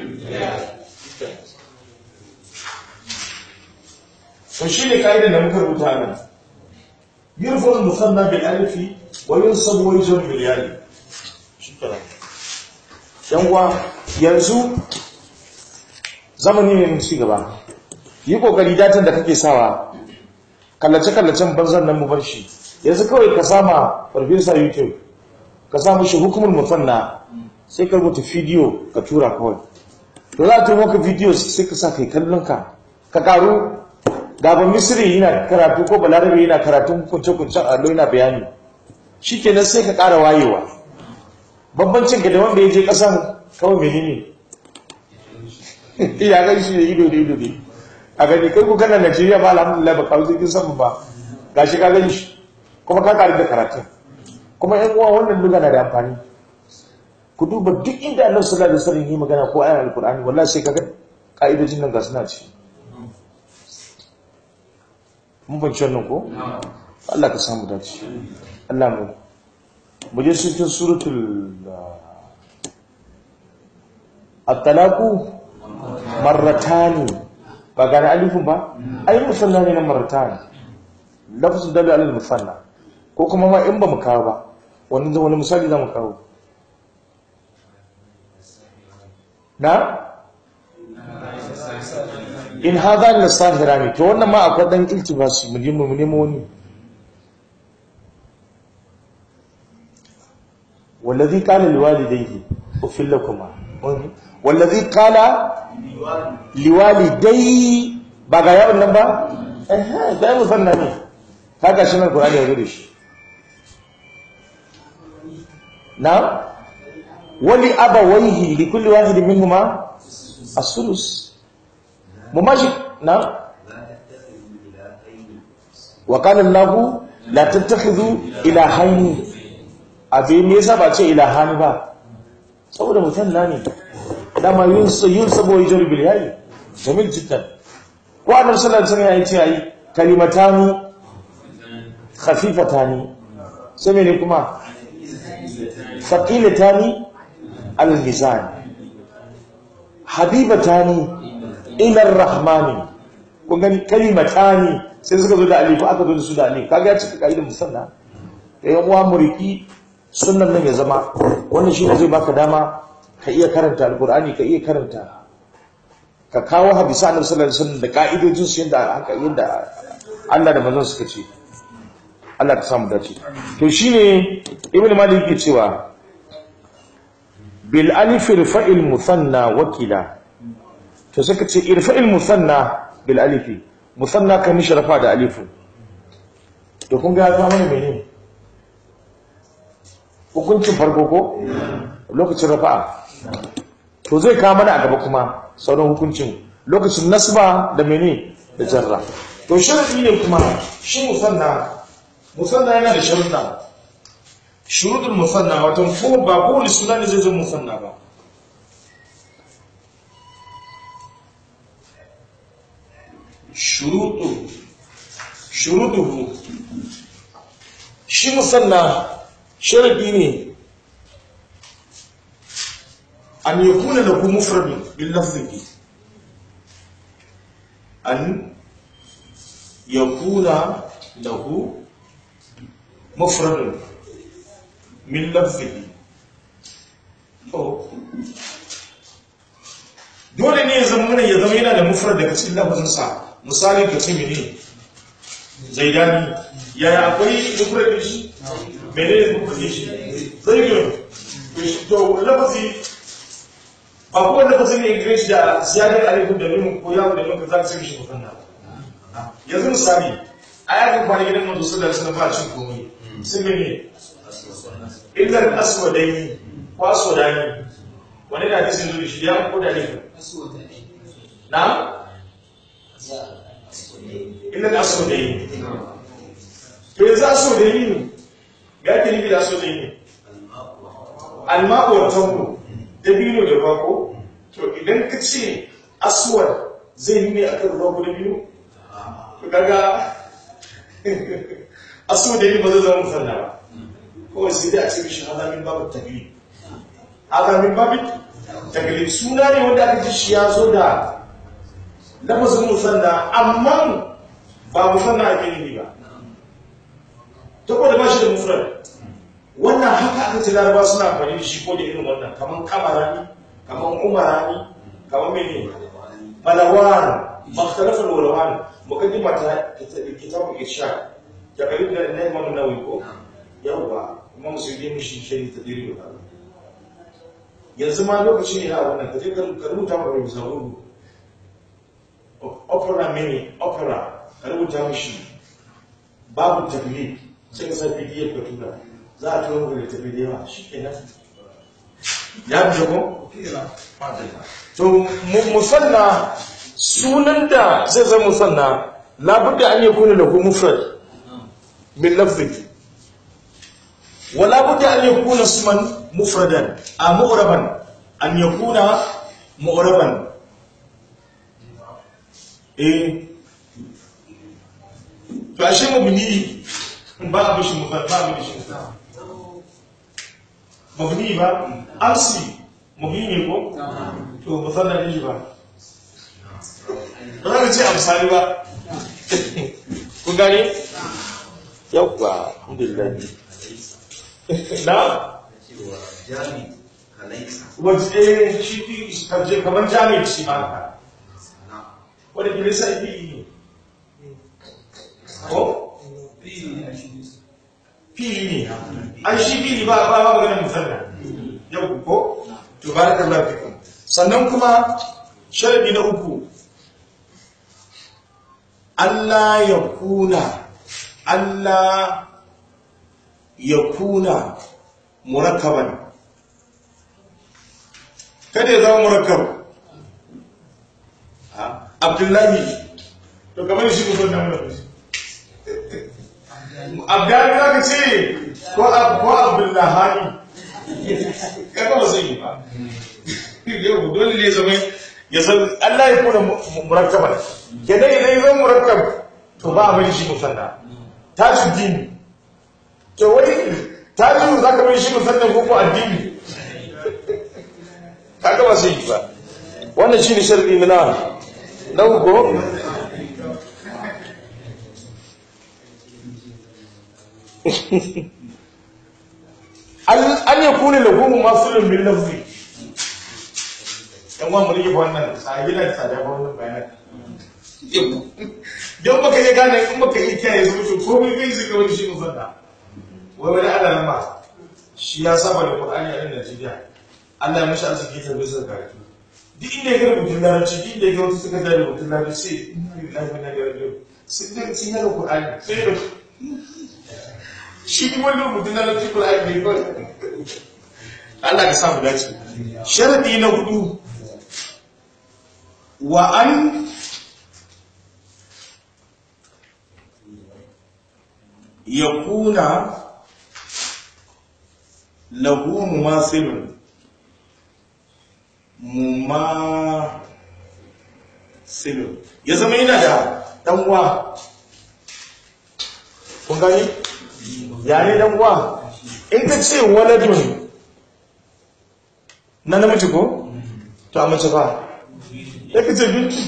فشيء قاعده da muka rubuta nan yurfa al-musanna bil alif wa yunsab wa yujr bil ya shukran yan uwa yanzu zamani ne ci gaba yi kokari datan da kake sawa kallace kallacen banzan nan mu bar shi yanzu kawai ka sama farfesa youtube ka samu shi hukumar mufanna sai ka rubuta video ka tura kawai to za a tura maka video sai ka sa kai kallon ka ka karu gaban misiri yana karatu ko balarabe yana karatun kunce-kuncen allo yana bayani shikenan sai ka kara wayewa bambancin ka da wanda ya je kasan kawai menene ya gan shi da ido da ido ne a gani kai ku kana Najeriya ba alhamdulillah ba kawo jirgin sama ba gashi ka gani shi kuma ka karu da karatun kuma yan uwa wannan duka na da amfani ku duba duk inda annabi sallallahu alaihi wasallam yi magana ko ayar alqur'ani wallahi sai kaga ka'idojin nan ga suna ci mun fahimci wannan ko Allah ka samu dace Allah mu mu je cikin suratul at-talaqu marratani ba gane alifin ba ai musanna ne na marratani lafzu dalil alal musanna ko kuma ma in ba mu kawo ba wani wani misali za mu kawo na in hadha la sahirani to wannan ma akwai dan iltibasi mu je mu nemo wani والذي قال لوالديه أفل لكما والذي قال لوالديه بقى يا ابن با eh da musanna ne haka shi nan Qur'ani ya rubuce shi na wali abawaihi li kulli wahidin minhuma as-sulus mumashi na wa qala Allahu la tattakhidhu ilahaini abin me yasa ba ce ilahani ba saboda musanna ne dama yun yun sabo yajri bil yayi jamil jiddan ko annabi sallallahu alaihi wasallam ya ce ai kalimatani khafifatani sai mene kuma thaqilatani al mizan habibatani ila ar-rahmani kun gani kalimatani sai suka zo da alif aka zo da su da alif kaga ya cika kaidan musanna da yan uwa muriki sunnan nan ya zama wannan shine zai baka dama ka iya karanta alqur'ani ka iya karanta ka kawo hadisi annabi sallallahu alaihi wasallam da ka'idojin su yanda haka yanda Allah da manzon suka ce Allah ka samu dace to shine ibnu malik yake cewa bil alif irfa'il musanna wakila to suka ce irfa'il musanna bil alif musanna kan sharafa da alifu to kun ga ta mana menene hukuncin farko ko lokacin rafa'a to zai kawo mana a gaba kuma sauran hukuncin lokacin nasba da mene da jarra to sharadi ne kuma shi musanna musanna yana da sharuɗa shuruɗin musanna wato ko ba kowane suna ne zai zama musanna ba shuruɗu shuruɗuhu shi musanna sharadi ne an yakuna lahu mufradun bil lafzi an yakuna lahu mufradun min lafzihi to dole ne ya zama ya zama yana da mufrad daga cikin lafazinsa misali ka ce mene zaidani yaya akwai mufrad shi mene ne mufrad shi zaidun to lafazi ba kowane lafazi ne english da ziyadar alifin da nuna ko yawon da nuna za ka sami shi mufanna yanzu misali a yakin kwana gidan manzo sallallahu alaihi wasallam ba cin komai sun mene illar aswadai ko aswadani wani da hadisin zuwa shi ya ko da ne na illar aswadai to yanzu aswadai ne ga ke nufi da aswadai ne almako wa tanko dabino da bako to idan ka ce aswad zai yi ne akan ruwa ko dabino to kaga aswad da yi ba zai zama musanna ba kawai sai dai a ce mishi hadamin babu taglib hadamin babu taglib suna ne wanda aka ji shi ya zo da lafazin musanna amma ba musanna ake nufi ba ta da ba shi da mufrad wannan haka aka ce laraba suna amfani da shi ko da irin wannan kamar kamarani kamar umarani kamar mene malawan makhtalafal walawan mukaddima ta kitabu irshad ya kalib da na imam nawawi ko yawa imam musulmi mushi shi ta diri da yanzu ma lokaci ne a wannan kaje ka rubuta ma bai zauru opera mini opera ka rubuta mishi babu taklif sai ka sa pdf ka tura za a tura mu da tafi da yawa shi ke nan ya fi ko to mu- musanna sunan da zai zama musanna labudda an yakuna lahu mufrad min lafzi wala budda an yakuna isman mufradan a mu'raban an yakuna mu'raban eh to ashe mabni ba a bishi mufrad ba a bishi mufrad mabni ba asli mabni ne ko to musanna ne shi ba ba za ka ce a misali ba kun gane yawwa alhamdulillah na cewa jami kalaisa wajen eh shi fi kaje kamar jami'in shi ma haka na wanda ke nisa ibi ne ko fili ne an shi fili ba ba ba maganin musanna yau ko to barakallahu fikum sannan kuma sharadi na uku Allah ya kuna Allah ya kuna murakkaban kada ya zama murakkab Ha, Abdullahi to kamar shi ko na mun Abdullahi za ka ce ko Ab- ko Abdullahi kaga ba zai yi ba yau dole ne zama ya san Allah ya kuna mu- mu- murakkaban kenan idan ya zama murakkab to ba a mai shi musanna tajuddin to wai tajiru za ka mai shi musanna ko ko addini kaga ba zai yi ba wannan shine sharadi na nawa? na uku an ya kone lagumu masu min lafzi yan wa mu rike wannan a gidan tsada ba wannan bayanan don baka iya gane in baka iya kiyaye su mutu ko mai kai zika wani shi musanna wai wani ana nan ba shi ya saba da qur'ani a nan Najeriya Allah ya mashi arziki ta bisa karatu duk inda ya ga rubutun larabci duk inda ya ga wasu suka da rubutun larabci sai inna lillahi wa inna ilaihi raji'un sai da sun yi qur'ani sai da shi kuma wani rubutun larabci qur'ani ne kawai Allah ka samu dace sharadi na hudu wa an yakuna lahu mumathilun mumathilun ya zama yana da danwa kun gani ya ne danwa in ka ce waladun na namiji ko to a mace ba ya ka ce bintu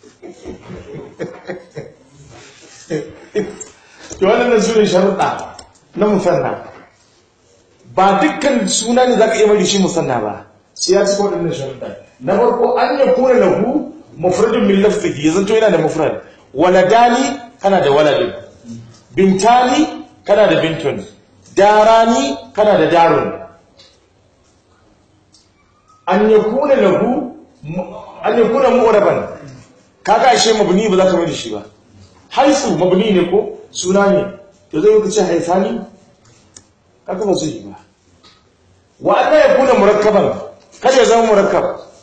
to wannan su ne sharuɗa na musanna ba dukkan suna ne za ka iya mai da shi musanna ba sai ya cika waɗannan sharuɗa na farko an ya kuna lahu mufradin min lafzihi ya zanto yana da mufrad waladani kana da waladin bintani kana da bintun darani kana da darun an ya kuna lahu an ya kuna mu'raban kaga ashe mabni ba za ka mai da shi ba haisu mabni ne ko suna ne to zai yi ce haifani kaga ba zai yi ba wa Allah ya kuna murakkaban kada ya zama murakkab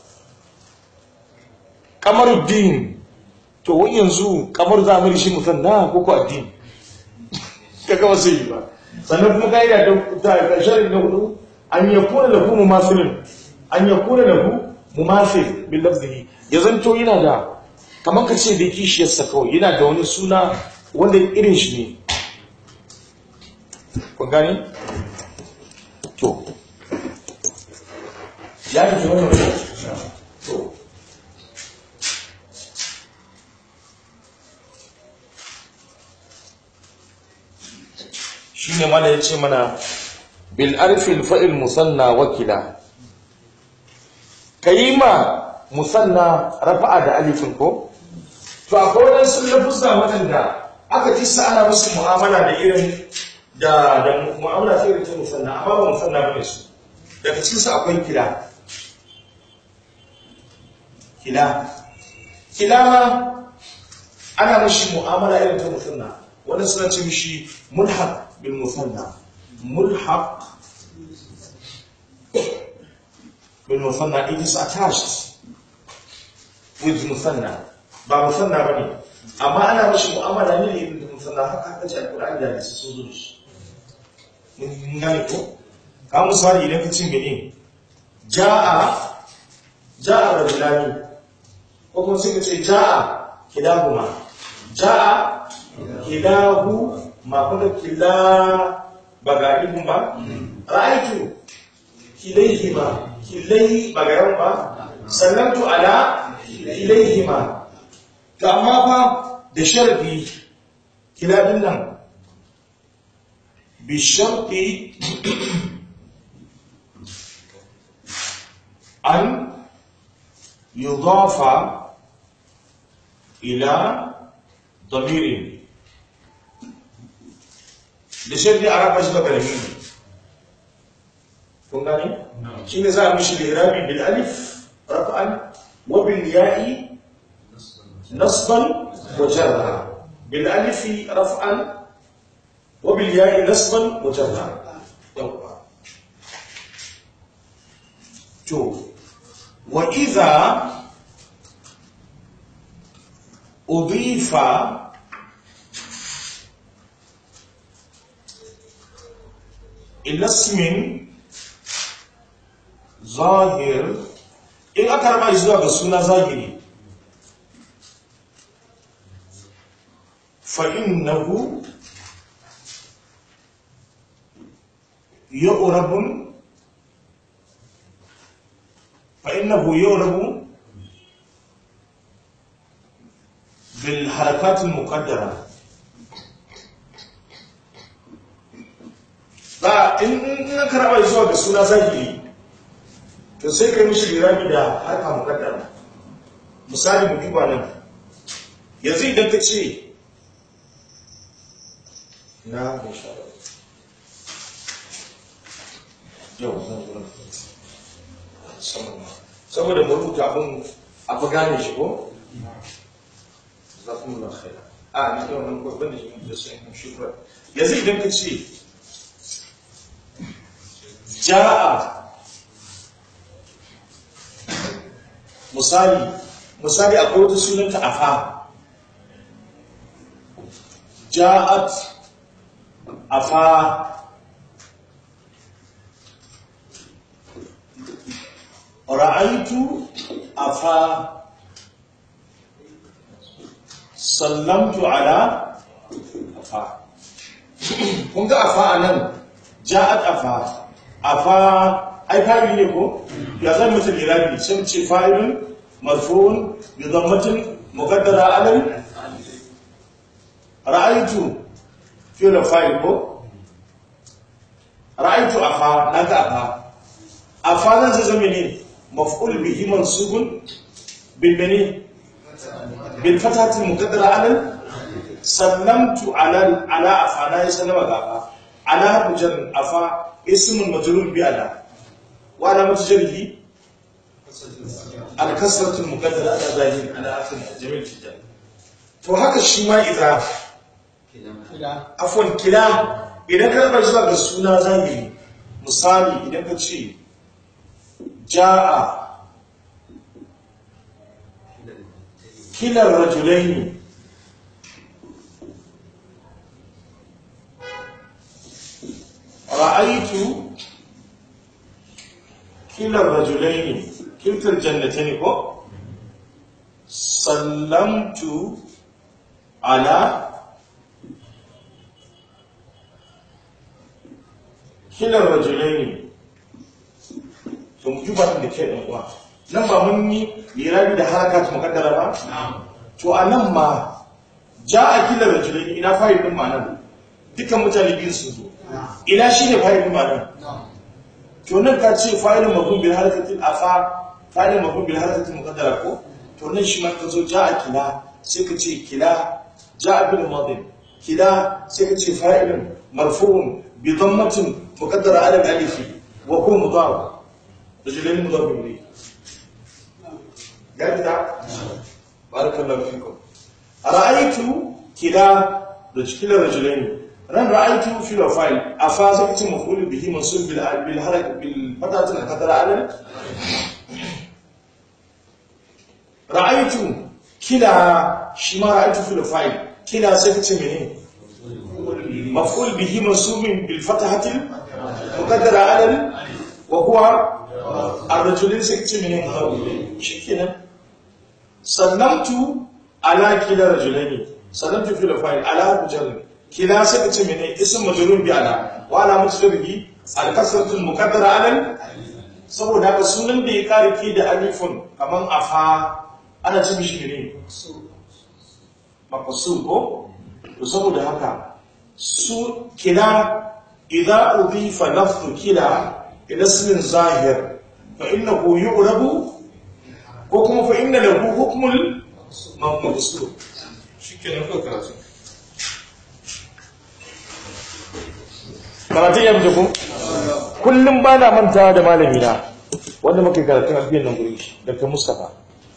kamaruddin to wai yanzu kamar za mu shi musanna ko ko addini kaga ba zai yi ba sannan kuma kaida da ta sharin na hudu an yakuna lahu mumasilun an yakuna lahu mumasil bil lafzihi ya zanto yana da kamar ka ce da kishiyarsa kawai yana da wani suna wanda irin shi ne kun gani? to ya fi wannan to shi ne mana ya ce mana bil arfil fa'il musanna wakila ka yi ma musanna rafa'a da alifin ko to akwai waɗansu lafuzza waɗanda aka ji sa ana musu mu'amala da irin da da mu'amala ta irin ta musanna amma ba musanna bane su daga cikin su akwai kila kila kila ma ana mishi mu'amala irin ta musanna wannan suna ce mishi mulhaq bil musanna mulhaq bil musanna it is attached with musanna ba musanna bane amma ana mashi mu'amala ne da irin da musanna haka haka ce alqur'ani da hadisi sun zo da shi mun gane ko ka misali idan ka ce mene ja'a ja'a rajulani ko kuma sai ka ce ja'a kilahuma ja'a kilahu ma kuma kila ba ga ibun ba ra'aitu kilaihima kilai ba ga yawan ba sallamtu ala kilaihima to amma fa da sharadi kiladin nan bi sharti an yudafa ila ضمير da shirya a raba shi da ƙarfi kun gane? shi ne za a mishi lirabi bil alif rafa'an wa bil ya'i nasban wa jarra bil alifi rafa'an wa bil ya'i nasban wa jarra yawwa to wa idha udifa ila ismin zahir in aka raba shi zuwa ga suna zahiri fa'innahu yu'rabun fa'innahu yu'rabu bil harakatil muqaddara ba in in aka raba shi zuwa ga suna zahiri to sai kai mishi lirabi da harka muqaddara misali mu duba nan yanzu idan ka ce na insha Allah yau zan zo sama saboda mu rubuta abin a fi gane shi ko zakumullah khaira a ni da wannan ko ban da shi da sai shukran yanzu idan ka ce ja'a misali misali akwai wata sunanta afa ja'at afa ra'aitu afa sallamtu ala afa kun ga afa anan ja'at afa afa ai fa'ili ne ko ya zan mutu lirabi sun ce fa'ilun marfu'un bi dhammatin muqaddara alal ra'aitu fi'l fa'il ko ra'aitu afa naga afa afa zan zai zama ne maf'ul bihi mansubun bil bani bil fatati muqaddara alal sallamtu ala ala afa na yi sallama ga afa ala mujarrad afa ismun majrur bi ala wa alamat jarhi al kasratu al muqaddara ala zahir ala akhir jamil jiddan to haka shi ma idza afwan kila idan ka bar zuwa ga suna zahiri misali idan ka ce jaa kila rajulaini رأيت كلا الرجلين كلتا الجنتين كو سلمت على كلا الرجلين to mu juba da ke ɗan uwa nan ba mun yi lirabi da harakat mukaddara ba to a nan ma ja a kila rajulai ina fa'il din ma nan dukkan mutane biyu sun zo ina shi ne fa'ilin ma'anar to nan ka ce fa'ilin mafhum bil harakatin afa fa'ilin mafhum bil harakatin muqaddara ko to nan shi ma ka zo ja'a kila sai ka ce kila ja'a bil madin kila sai ka ce fa'ilin marfu'un bi dhammatin muqaddara ala al alif wa huwa mudaf rajulain mudaf ilayhi ganta barakallahu fikum ra'aytu kila rajulain ran ra'aitu fi fa'il afa sai kace maf'ul bihi mansub bil bil harak bil fatati al qadara alal ra'aitu kila shi ma ra'aitu fi fa'il kila sai kace mene maf'ul bihi mansub bil fatati al qadara alal wa huwa ar-rajulin sai kace mene shikenan sallamtu ala kila rajulaini sallamtu fi fa'il ala rajulaini kila sai ka ce mene ism majrur bi ala wa ala mujrihi al kasratu al muqaddara ala saboda haka sunan da ya kare ki da alifun kaman afa ana ce mishi mene maqsur ko to saboda haka su kila idza udifa lafzu kila ila ismin zahir fa innahu yu'rabu ko kuma fa inna lahu hukmul maqsur shikenan ko karatu karatun ya fita ku kullum ba na manta da malami na wanda muke karatun alfiyan nan guri shi dr mustapha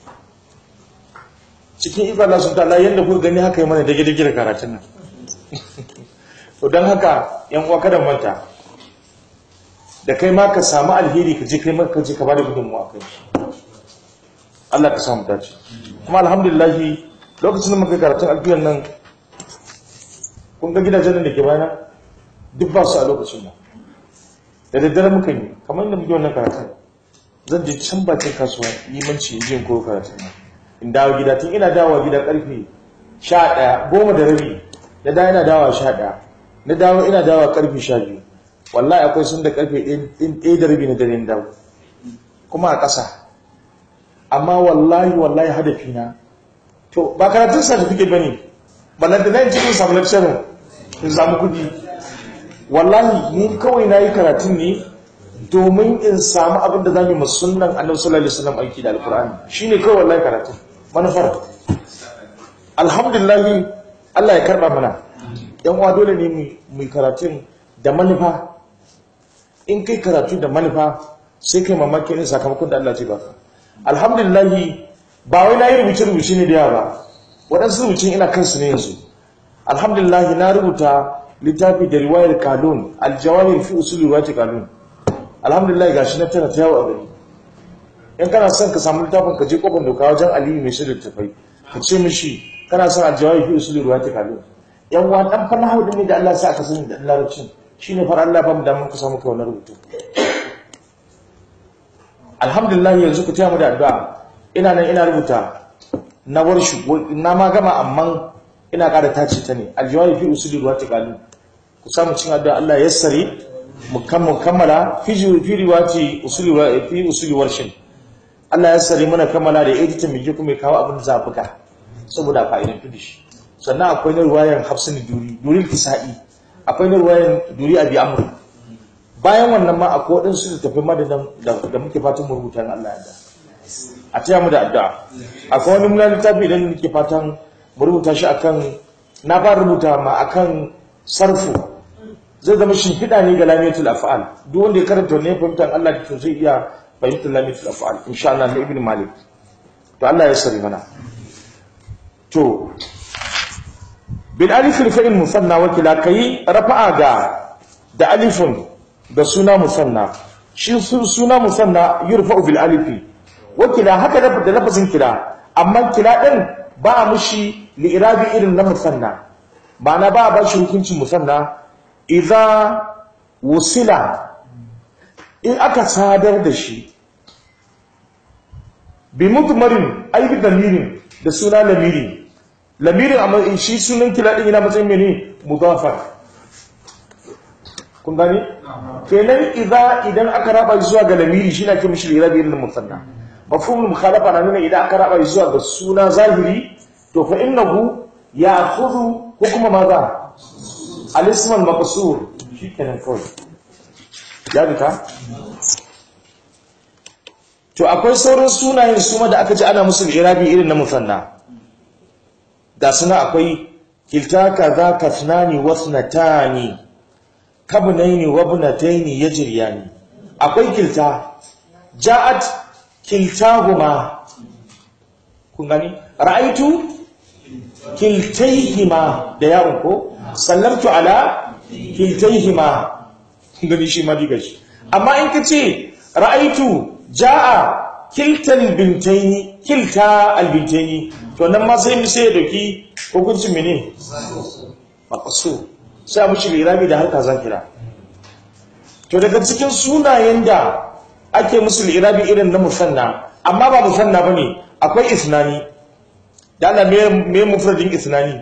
cikin ikon Allah sun ta'ala yadda kuka gani haka yi mana dage dage da karatun nan to don haka yan uwa kada manta da kai ma ka samu alheri ka je kai ma ka je ka bada gudunmuwa kai Allah ka samu dace kuma alhamdulillah lokacin da muka karatun alfiyan nan kun ga gidajen da ke bayana duk ba su a lokacin nan da daddare muka yi kamar yadda muke wannan karatun zan je can bakin kasuwa limanci in jin koyo karatun nan in dawo gida tun ina dawowa gida karfe sha ɗaya goma da rabi na dawo ina dawowa sha ɗaya na dawo ina dawowa karfe sha biyu wallahi akwai sun da karfe ɗaya da rabi na dare na dawo kuma a ƙasa amma wallahi wallahi hadafi na to ba karatun certificate ba ne balanta na yin cikin samu lecturer in samu kuɗi wallahi ni kawai na yi karatun ne domin in samu abin da za mu yi musulman annabi sallallahu alaihi wasallam aiki da alkur'ani shine kawai wallahi karatun manufar alhamdulillah Allah ya karba mana yan uwa dole ne mu yi karatun da manufa in kai karatu da manufa sai kai mamaki ne sakamakon da Allah ce baka alhamdulillah ba wai na yi rubuce rubuce ne da yawa ba waɗansu rubucin ina kansu ne yanzu alhamdulillah na rubuta littafi da riwayar kalun aljawahir fi usul riwayat kalun alhamdulillah gashi na tana ta yawo a gari in kana son ka samu littafin ka je kofar doka wajen aliyu mai shirin tafai ka ce mishi kana son aljawahir fi usul riwayat kalun yan wa dan fanna hawo ne da Allah sa aka sani da larabcin shine far Allah ba mu da mun ka samu kai wannan rubutu alhamdulillah yanzu ku taya mu da addu'a ina nan ina rubuta na warshi na ma gama amma ina ƙara tace ta ne aljawari fi usuli ruwa tiqalu ku samu cin addu'a Allah ya sare mu kammala fi fi riwati usuli fi usuli warshin Allah ya sare mana kammala da editing mu kuma kawo abin zafuka saboda fa'idan tudi shi sannan akwai na ruwayan Hafsin Duri Duri Kisa'i akwai na ruwayan Duri Abi Amr bayan wannan ma akwai wadansu da tafi madadan da muke fatan mu rubuta Allah ya da a taya mu da addu'a akwai wani mulan littafi idan nake fatan rubuta shi akan na fara rubuta ma akan sarfu zai zama shimfiɗa ne ga lamiyatul af'al duk wanda ya karanta wannan fahimtar Allah da to zai iya fahimtar lamiyatul af'al insha Allah na ibn malik to Allah ya sari mana to bil alif al fa'il musanna wa kila kai rafa'a ga da alifun da suna musanna shi suna musanna yurfa'u bil alifi wa kila haka da lafazin kila amma kila din ba mushi li'irabi irin na musanna ma'ana ba ba shi hukuncin musanna idza wusila in aka sadar da shi bi mutmarin ay bi damirin da suna lamiri lamirin amma shi sunan kila din yana matsayin mene mudafar kun gani kenan idza idan aka raba zuwa ga lamiri shi na ke mishi li'irabi irin na musanna mafhumul mukhalafa na nuna idan aka raba zuwa ga suna zahiri to fa innahu ya'khudhu hukma madha al-ism al-maqsur shikenan kawai ya bita to akwai sauran sunayen suma da aka ji ana musu irabi irin na musanna ga suna akwai kilta kaza kasnani wasnatani kabnaini wabnataini yajriyani akwai kilta ja'at kiltahuma kun gani ra'aitu kiltaihima da yawon ko sallamtu ala kiltaihima gani shi ma diga shi amma in ka ce ra'aitu ja'a kiltal bintaini kilta albintaini to nan ma sai mu sai ya dauki hukuncin mene maqsu sai a mushi lirabi da harka zakira to daga cikin sunayen da ake musu lirabi irin na musanna amma ba musanna bane akwai isnani da Allah me me mufradin isnani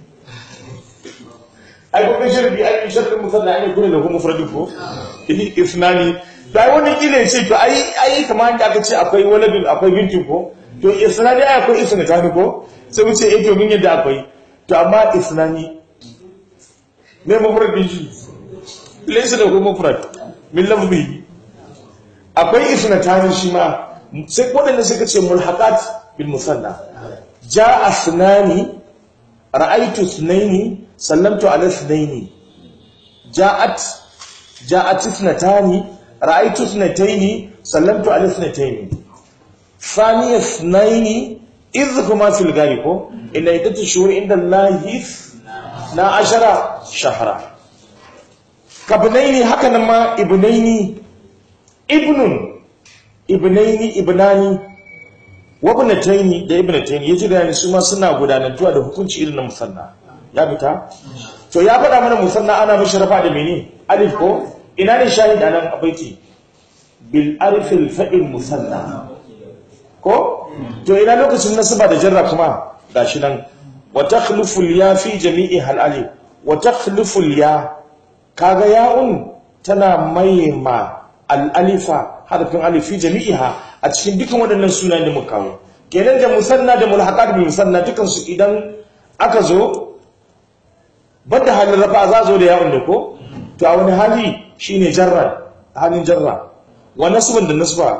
ai ko kan sharbi ai sharbi musanna ai kullu lahu mufradin ko isnani da wani kile ce to ai ai kamar da aka ce akwai waladun akwai bintin ko to isnani ai akwai isnatani ko sai mu ce eh to mun yadda akwai to amma isnani me mufradin shi laysa lahu mufrad min lafzihi akwai isnatani shi ma sai waɗanda suka ce mulhaqat bil musanna ja'a sunani ra'aytu sunaini sallamtu ala sunaini ja'at ja'at ithnatani ra'aytu ithnataini sallamtu ala ithnataini thaniya ithnaini idh huma fil gari ko inna iddatu shuhur inda allahi na ashara shahra kabnaini haka nan ma ibnaini ibnun ibnaini ibnani wabnataini da ibnataini yaji da su ma suna gudanantuwa da hukunci irin na musanna ya fita to ya faɗa mana musanna ana mishi rafa da mene alif ko ina ne shahid anan a baiti bil alif al fa'il musanna ko to ina lokacin nasaba da jarra kuma gashi nan wa takhlufu al ya fi jami'i hal alif wa takhlufu al ya kaga ya'un tana maima al alifa harfin alif fi jami'iha a cikin dukkan waɗannan sunayen da muka kawo kenan da musanna da mulhaqat bi musanna dukan su idan aka zo banda halin rafa za zo da yawon da ko to a wani hali shine jarra halin jarra wa nasban da nasba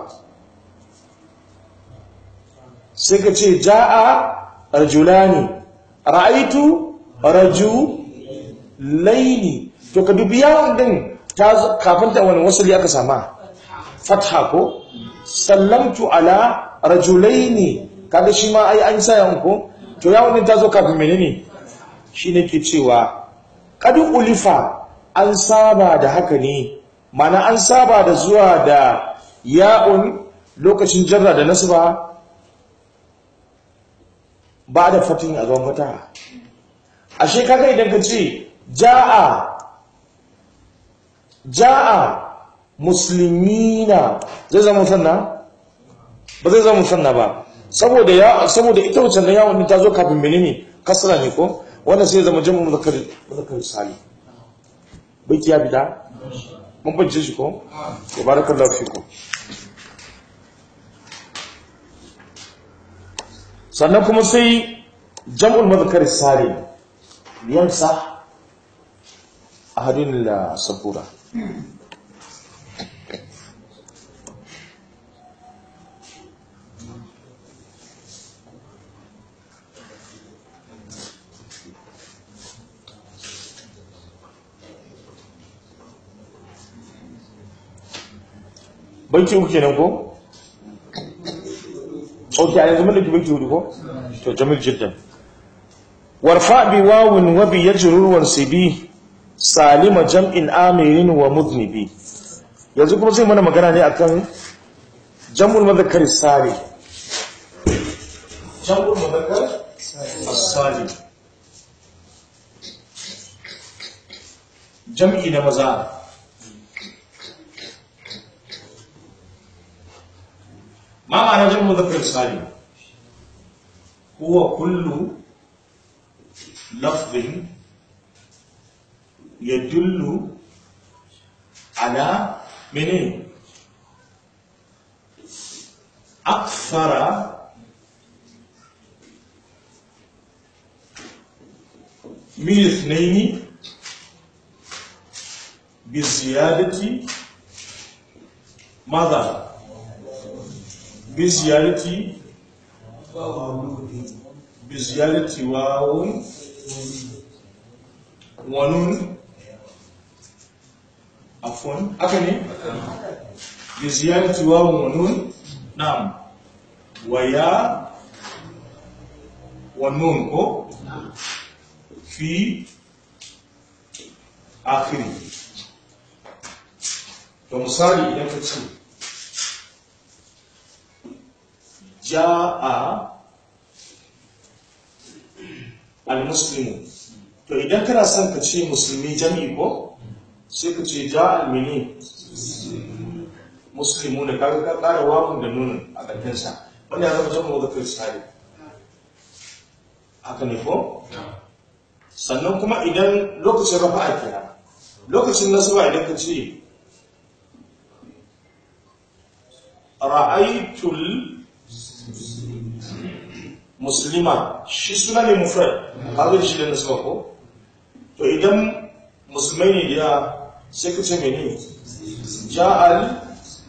sai ka ce jaa rajulani ra'aitu rajulaini to ka dubi yawon din ta kafin ta wani wasali aka sama fatha ko sallamtu ala rajulaini kaga shi ma ai an saya ko to ya wannan tazo kafin menene shine ke cewa qad ulifa an saba da haka ne mana an saba da zuwa da ya'un lokacin jarra da nasba ba da fatin a gaban fata ashe kaga idan ka ce jaa jaa muslimina zai zama musanna ba zai zama musanna ba saboda ya saboda ita wacce da yawon ta zo kafin menene kasra ne ko wanda sai zama jamu muzakkar muzakkar sali bai ya bida mun bace shi ko barakallahu fikum sannan kuma sai jam'ul muzakkar salim yansa ahadun la sabura banki uku kenan ko ok a yanzu mun dauki banki hudu ko to jamil jiddan warfa bi wawun wa bi yajrur wa sibi salima jam'in amirin wa mudnibi yanzu kuma zai mana magana ne akan jam'ul madhakkar salim jam'ul madhakkar as-salim jam'i na maza ما معنى جمع مذكر سالم هو كل لفظ يدل على من أكثر من اثنين بزيادة ماذا؟ بزيادة بزيادة واو ونون عفوا أكني بزيادة واو ونون نعم ويا wa nun ko fi akhiri to misali idan ka ce ja'a al-muslimu to idan kana son ka ce musulmi jami'i ko sai ka ce ja'a al-mini muslimu da kaga ka kara wawun da nunin a ƙarfinsa wanda ya zama jami'u da kiristari haka ne ko sannan kuma idan lokacin rafa'a kenan lokacin nasaba idan ka ce ra'aitul muslima shi suna ne mufrad kaga shi da nasaba ko to idan musulmai ne da sai ka ce mene ja'al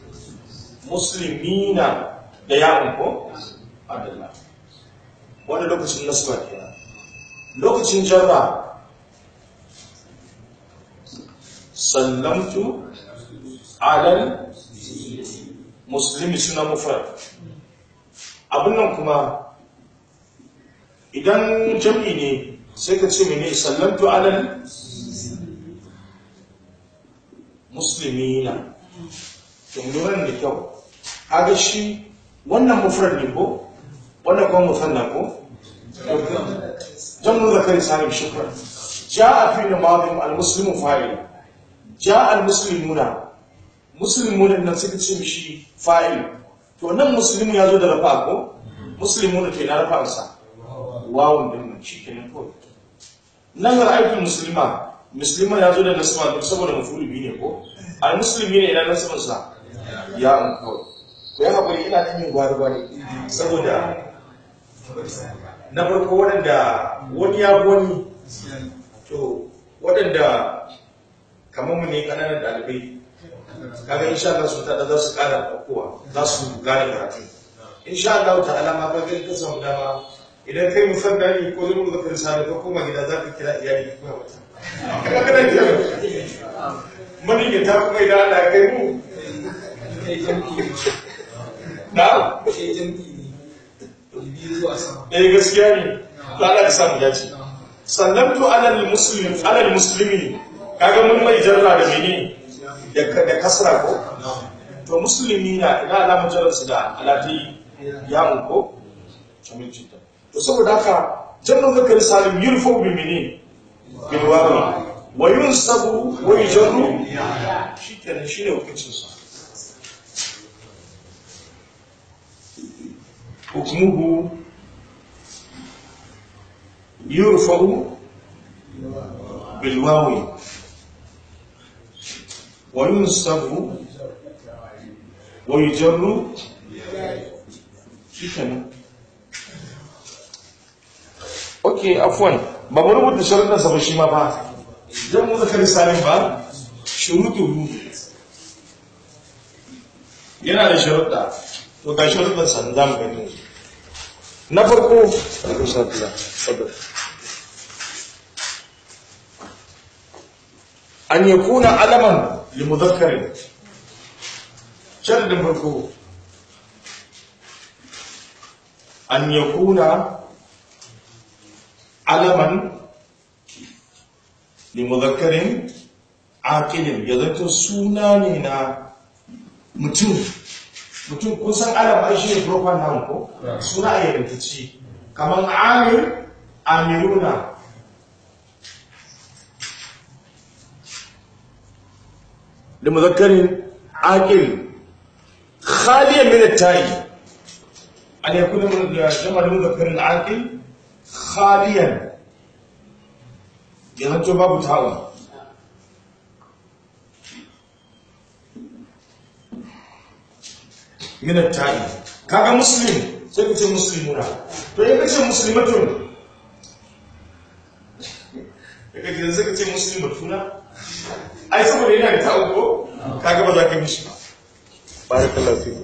muslimina da yawon ko adalla wanda lokacin nasaba kenan lokacin jarra sallamtu alal muslimi suna mufrad abin nan kuma idan jam'i ne sai ka ce mene sallamtu alal muslimina to lura da kyau kaga shi wannan mufrad ne ko wannan kuma musanna ko jam'u zakari salim shukran jaa fi namadin almuslimu fa'il jaa almuslimuna muslimuna nan suka ce mishi fa'il to nan muslimu ya zo da rafa ko muslimuna ke na rafa sa wawun din nan shi kenan ko nan ra'aytul muslima muslima ya zo da nasaba duk saboda mafulu bi ne ko al muslimi ne ina nasaban sa ya an ko ko ya hakuri ina nan yin gwari gwari saboda na farko waɗanda wani ya wani to waɗanda kamar mu ne ƙananan ɗalibai kaga insha Allah su tada za su ƙara ɗaukowa za su gane karatu insha Allah ta'ala ma ka gani ka samu dama idan kai musanna ne ko zai mu zaka risala ka koma gida za ka kira iyali kuma wata kaga kana kira mani ne ta kuma idan Allah ya kai mu na eh gaskiya ne to Allah ya samu dace sallamtu alal muslim alal muslimi kaga mun mai jarra da mene da kasra ko to musulmi na ina alamar jararsu da alati yawon ko camin cinta to saboda haka jannan zakari salim yurfo bi mini bil wawi wa yunsabu wa yujarru shikenan shine hukuncin sa hukmuhu yurfa'u bil wawi وينصب ويجر shikenan okay afwan ba mu rubuta sharuɗan sa ba shi ma ba dan mu zakari salim ba shurutuhu yana da sharuɗa to ga sharuɗan sa za mu gani na farko an yakuna alaman لمذكر شرط فرقه أن يكون علما لمذكر عاقل يذكر سناننا mutum mutum kun san alam ai shi ne proper noun ko suna a yarantacci kamar amir amiruna لمذكر عاقل خاليا من التاء أن يكون جمع المذكر عاقل خاليا يهجو باب تاء من التاء كاغا مسلم sai ku ce muslimuna to in kace muslimatun daga gidan sai ka ce muslimatuna ai saboda yana da ta'u ko kaga ba za ka mishi ba barakallahu fi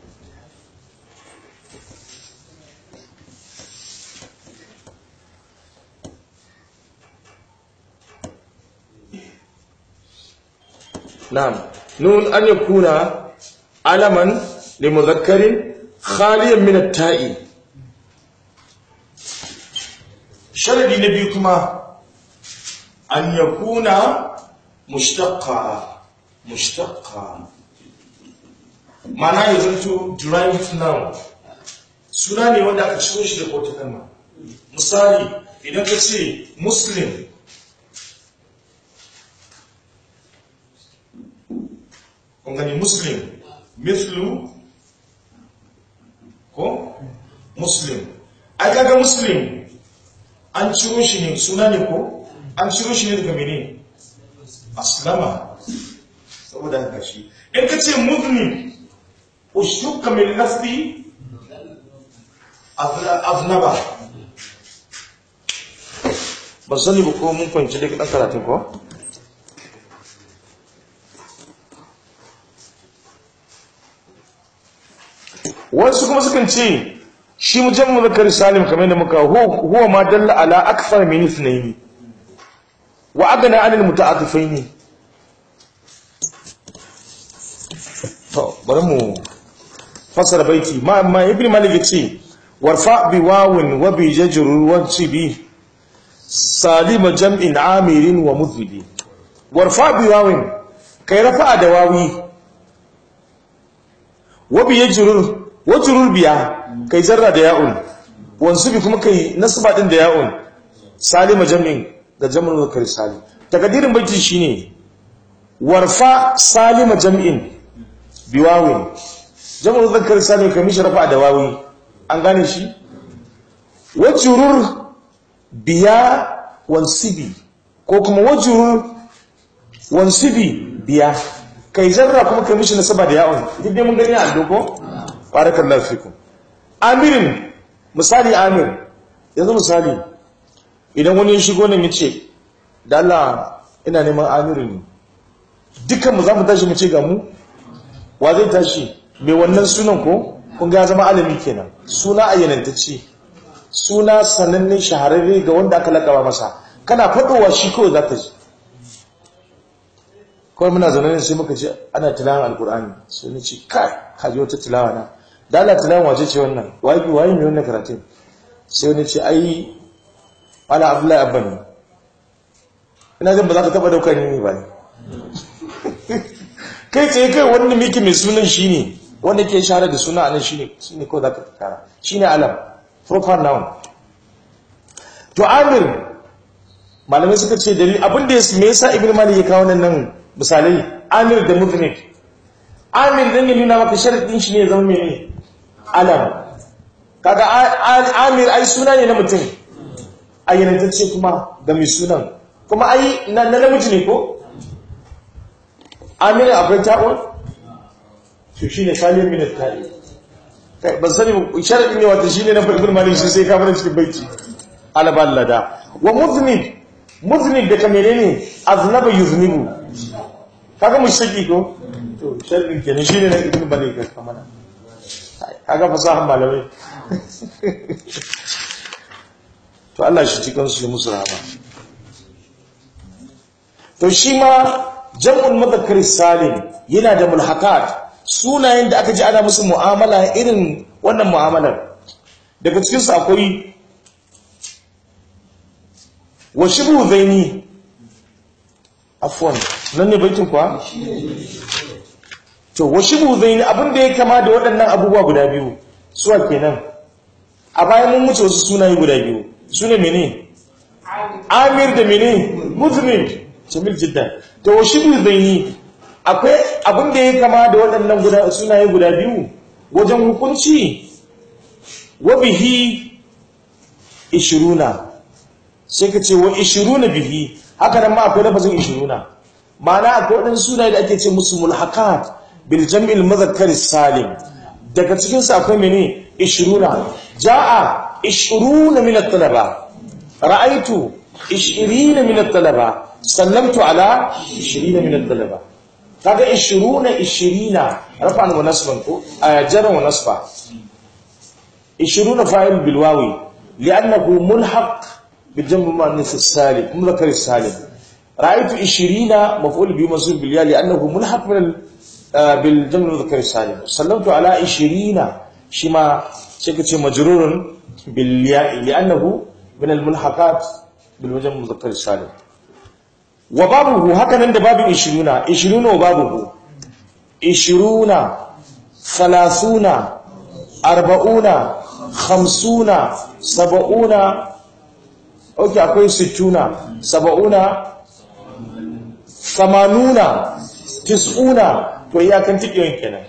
na'am nun an yakuna alaman limudhakkarin khaliyan min at-ta'i sharadi na biyu kuma an yakuna mushtaqqa mushtaqqa ma'ana ya zanto derived noun suna ne wanda aka ciro shi daga wata kalma misali idan ka ce muslim kun gani muslim mithlu ko muslim ai kaga muslim an ciro shi ne suna ne ko an ciro shi ne daga mene aslama saboda haka shi in ka ce muzlim ushukka min lafzi aznaba ba sani ba ko mun kwanci da ɗan karatun ko? wasu kuma sukan ce shi mujan zakar salim kamar da muka huwa ma dalla ala akthar min ithnayn wa agana anil muta'atifaini to bari mu fasara baiti ma amma ibn malik yace warfa bi wawin wa bi jajrur wa bi salima jam'in amirin wa mudhidi warfa bi wawin kai rafa da wawi wa bi jajrur wa jurur biya kai zarra da ya'un wansu bi kuma kai nasba din da ya'un salima jam'in da jam'ul muzakkar salim takadirin baiti shine warfa salima jam'in biwawin jam'ul muzakkar salim kai mishi rafa da wawi an gane shi wajurur biya wansibi ko kuma wajurur wansibi biya kai zarra kuma kai mishi nasaba da ya'un duk dai mun gani a doko barakallahu fikum amirin misali amir yanzu misali idan wani ya shigo nan yace da Allah ina neman amirin ne dukkan mu za mu tashi mu ce ga mu wa zai tashi mai wannan sunan ko kun ga zama alami kenan suna ayyanantacce suna sananne shahararre ga wanda aka lakaba masa kana fadowa shi kawai za ka ji kawai muna zaune ne sai muka ce ana tilawan alkur'ani sai ni ce kai ka ji wata tilawa na da Allah tilawan wace ce wannan waye waye mai wannan karatun sai wani ce ai ala abdullahi abba ne ina jin ba za ka taba daukar ni ba ne kai tsaye kai wanda miki mai sunan shi ne wanda ke shahara da suna anan shi ne shi ne kawai za ka kara shi ne alam proper noun to amir malamai suka ce dalil abin da me yasa ibn malik ya kawo nan misalai amir da mudnib amir dan ya nuna maka sharadin shi ne ya zama mene alam kaga amir ai suna ne na mutum ayyanantacce kuma ga mai sunan kuma ai na namiji ne ko amir akwai ta'un to shine kaliyar min al-ta'i kai ban sani sharadin ne wata shine na ibn malik shi sai ka fara cikin baiti alaballada wa mudnib mudnib da kamere ne aznaba yuznibu kaga mushtaki ko to sharrin kenan shine na ibn malik ka kamana kaga fasahan malamai to Allah shi cikin su musu rahama to shi ma jam'ul mudhakkar salim yana da mulhakat sunayen da aka ji ana musu mu'amala irin wannan mu'amalar daga cikin su akwai wa shibhu zaini afwan nan ne baitin kuwa to wa shibhu zaini abin da ya kama da waɗannan abubuwa guda biyu suwa kenan a bayan mun wuce wasu sunaye guda biyu sune mene amir da mene muzmin jamil jiddan to wa shibhu zaini akwai abin da ya kama da waɗannan guda sunaye guda biyu wajen hukunci wa bihi ishiruna sai ka ce wa ishiruna bihi haka nan ma akwai lafazin ishiruna ma'ana akwai waɗansu sunaye da ake ce musu mulhakat bil jam'il muzakkar salim daga cikin su akwai mene ishiruna ja'a ishiruna min at-talaba ra'aytu ishirina min at-talaba sallamtu ala ishirina min at-talaba kaga ishiruna ishirina rafa'an wa nasban ko jaran wa nasba ishiruna fa'il bil wawi li'annahu mulhaq بالجمع المؤنث السالم مذكر السالم رايت 20 مفعول به منصوب بالياء لانه ملحق من بالجمع المذكر السالم سلمت على 20 شما شكت مجرور بالياء لانه min al-mulhaqat bil wajh muzakkar salim wa babuhu haka nan da babin 20 20 wa babuhu 20 30 arba'una khamsuna saba'una ok akwai sittuna saba'una samanuna tis'una to iyakan tikiyon kenan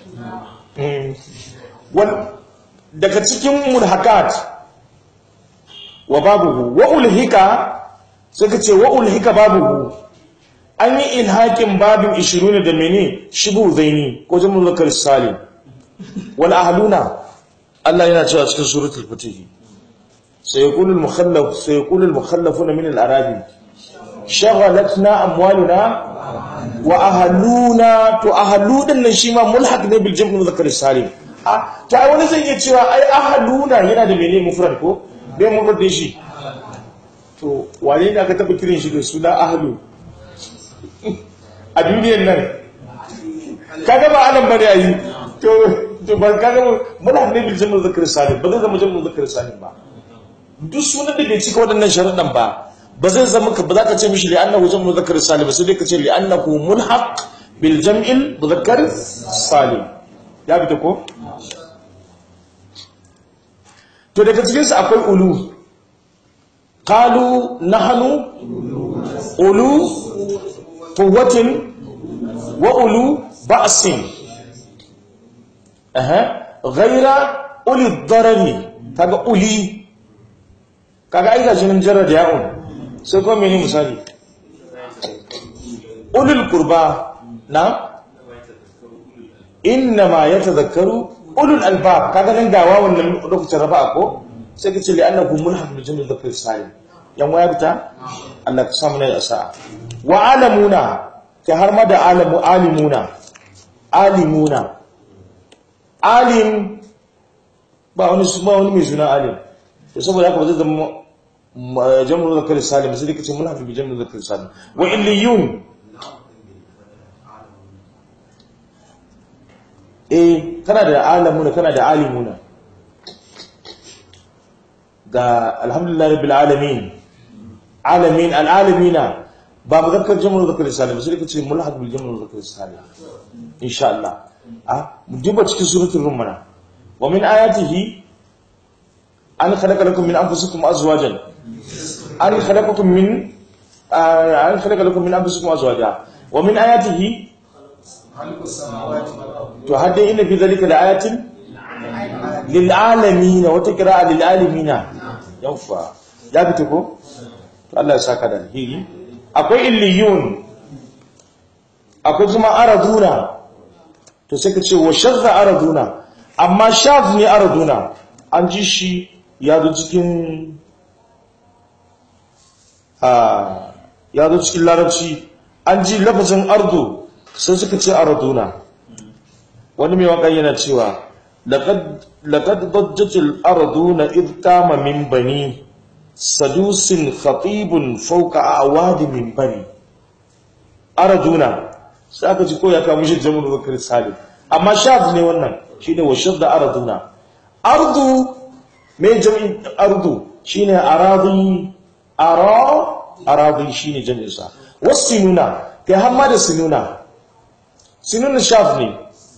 daga cikin mulhakat wa babuhu wa ulhika suka ce wa ulhika babuhu an yi ilhakin babin 20 da mene shibu zaini ko jamun zakar salim wal ahluna Allah yana cewa cikin suratul fatih سيقول المخلف سيقول المخلفون من الأراضي شغلتنا أموالنا وأهلونا تو أهلو دن شي ما ملحق ne bil jam'i muzakkar salim ah ta wani zai iya cewa ai ahaluna yana da menene mufrad ko bai mufrad din shi to wane ne aka taba kiran shi da suna ahlu a duniyar nan kaga ba anan bane ayi to to ban kaga mulhaq ne bil jam'i muzakkar salim ba zai zama jam'i muzakkar salim ba duk sunan da bai cika waɗannan sharuɗan ba ba zai zama ka ba za ka ce mishi li'annahu jam'u muzakkar salim sai dai ka ce li'annahu mulhaq bil jam'il muzakkar salim ya bi ta ko to daga cikin su akwai ulu qalu nahnu ulu quwwatin wa ulu ba'sin aha ghayra uli darari kaga uli kaga ai gashi nan jarra da ya'un sai kuma mene misali ulul qurba na inna ma yatadhakkaru ulul albab kaga nan ga wawan nan lokacin rafa'a ko sai kace li annahu mulhaq bi jami'il dhakar salim yan waya bita Allah ka samu ne asa wa alamuna kai har ma da alamu alimuna alimuna alim ba wani ba wani mai suna alim to saboda haka ba zai zama jam'ul zakar salim sai dai kace mun hafi bi jam'ul zakar salim wa illiyun eh kana da alamuna kana da alimuna ga alhamdulillah rabbil alamin alamin alalamina ba muzakkar jam'ul zakar salim sai dai kace mulhaq bil jam'ul zakar salim insha Allah ah mu duba cikin suratul rum mana wa min ayatihi an khalaqa lakum min anfusikum azwajan an khalaqakum min an khalaqa lakum min anfusikum azwaja wa min ayatihi to hadda inna fi dhalika laayatin lil alamin wa taqra'a lil alamin yawfa ya fito ko to Allah ya saka da alheri akwai illiyun akwai kuma araduna to sai ka ce wa shadda araduna amma shadh ne araduna an ji shi ya zo cikin ya zo cikin larabci an ji lafazin ardu sai suka ce arduna wani mai waƙa yana cewa laqad dajjatil arduna id qama min bani sadusin khatibun fawqa awadi min bani arduna sai aka ji ko ya kawo mishi jamun zakar salim amma shaf ne wannan shine wa shadda arduna ardu mai jami'in ardu shine aradi ara aradi shine jami'in sa wasinuna kai hamma da sinuna sinuna shaf ne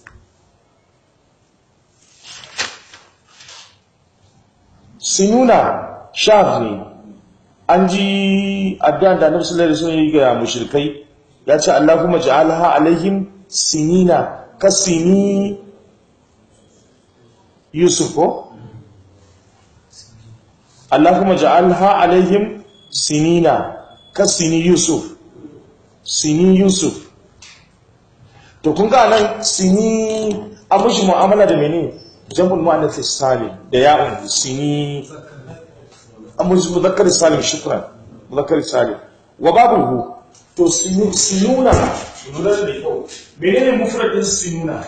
sinuna shaf ne an ji addu'an da Annabi sallallahu alaihi wasallam ya ga mushrikai ya ce Allahumma ja'alha alaihim sinina kasini Yusuf ko Allahumma ja'alha alaihim sinina kasini Yusuf sini Yusuf to kun ga nan sini an mushi mu'amala da mene jam'ul mu'annath salim da ya'un sini an mushi muzakkar salim shukran muzakkar salim wa babuhu to sinuna lura da kyau menene mufradin sinuna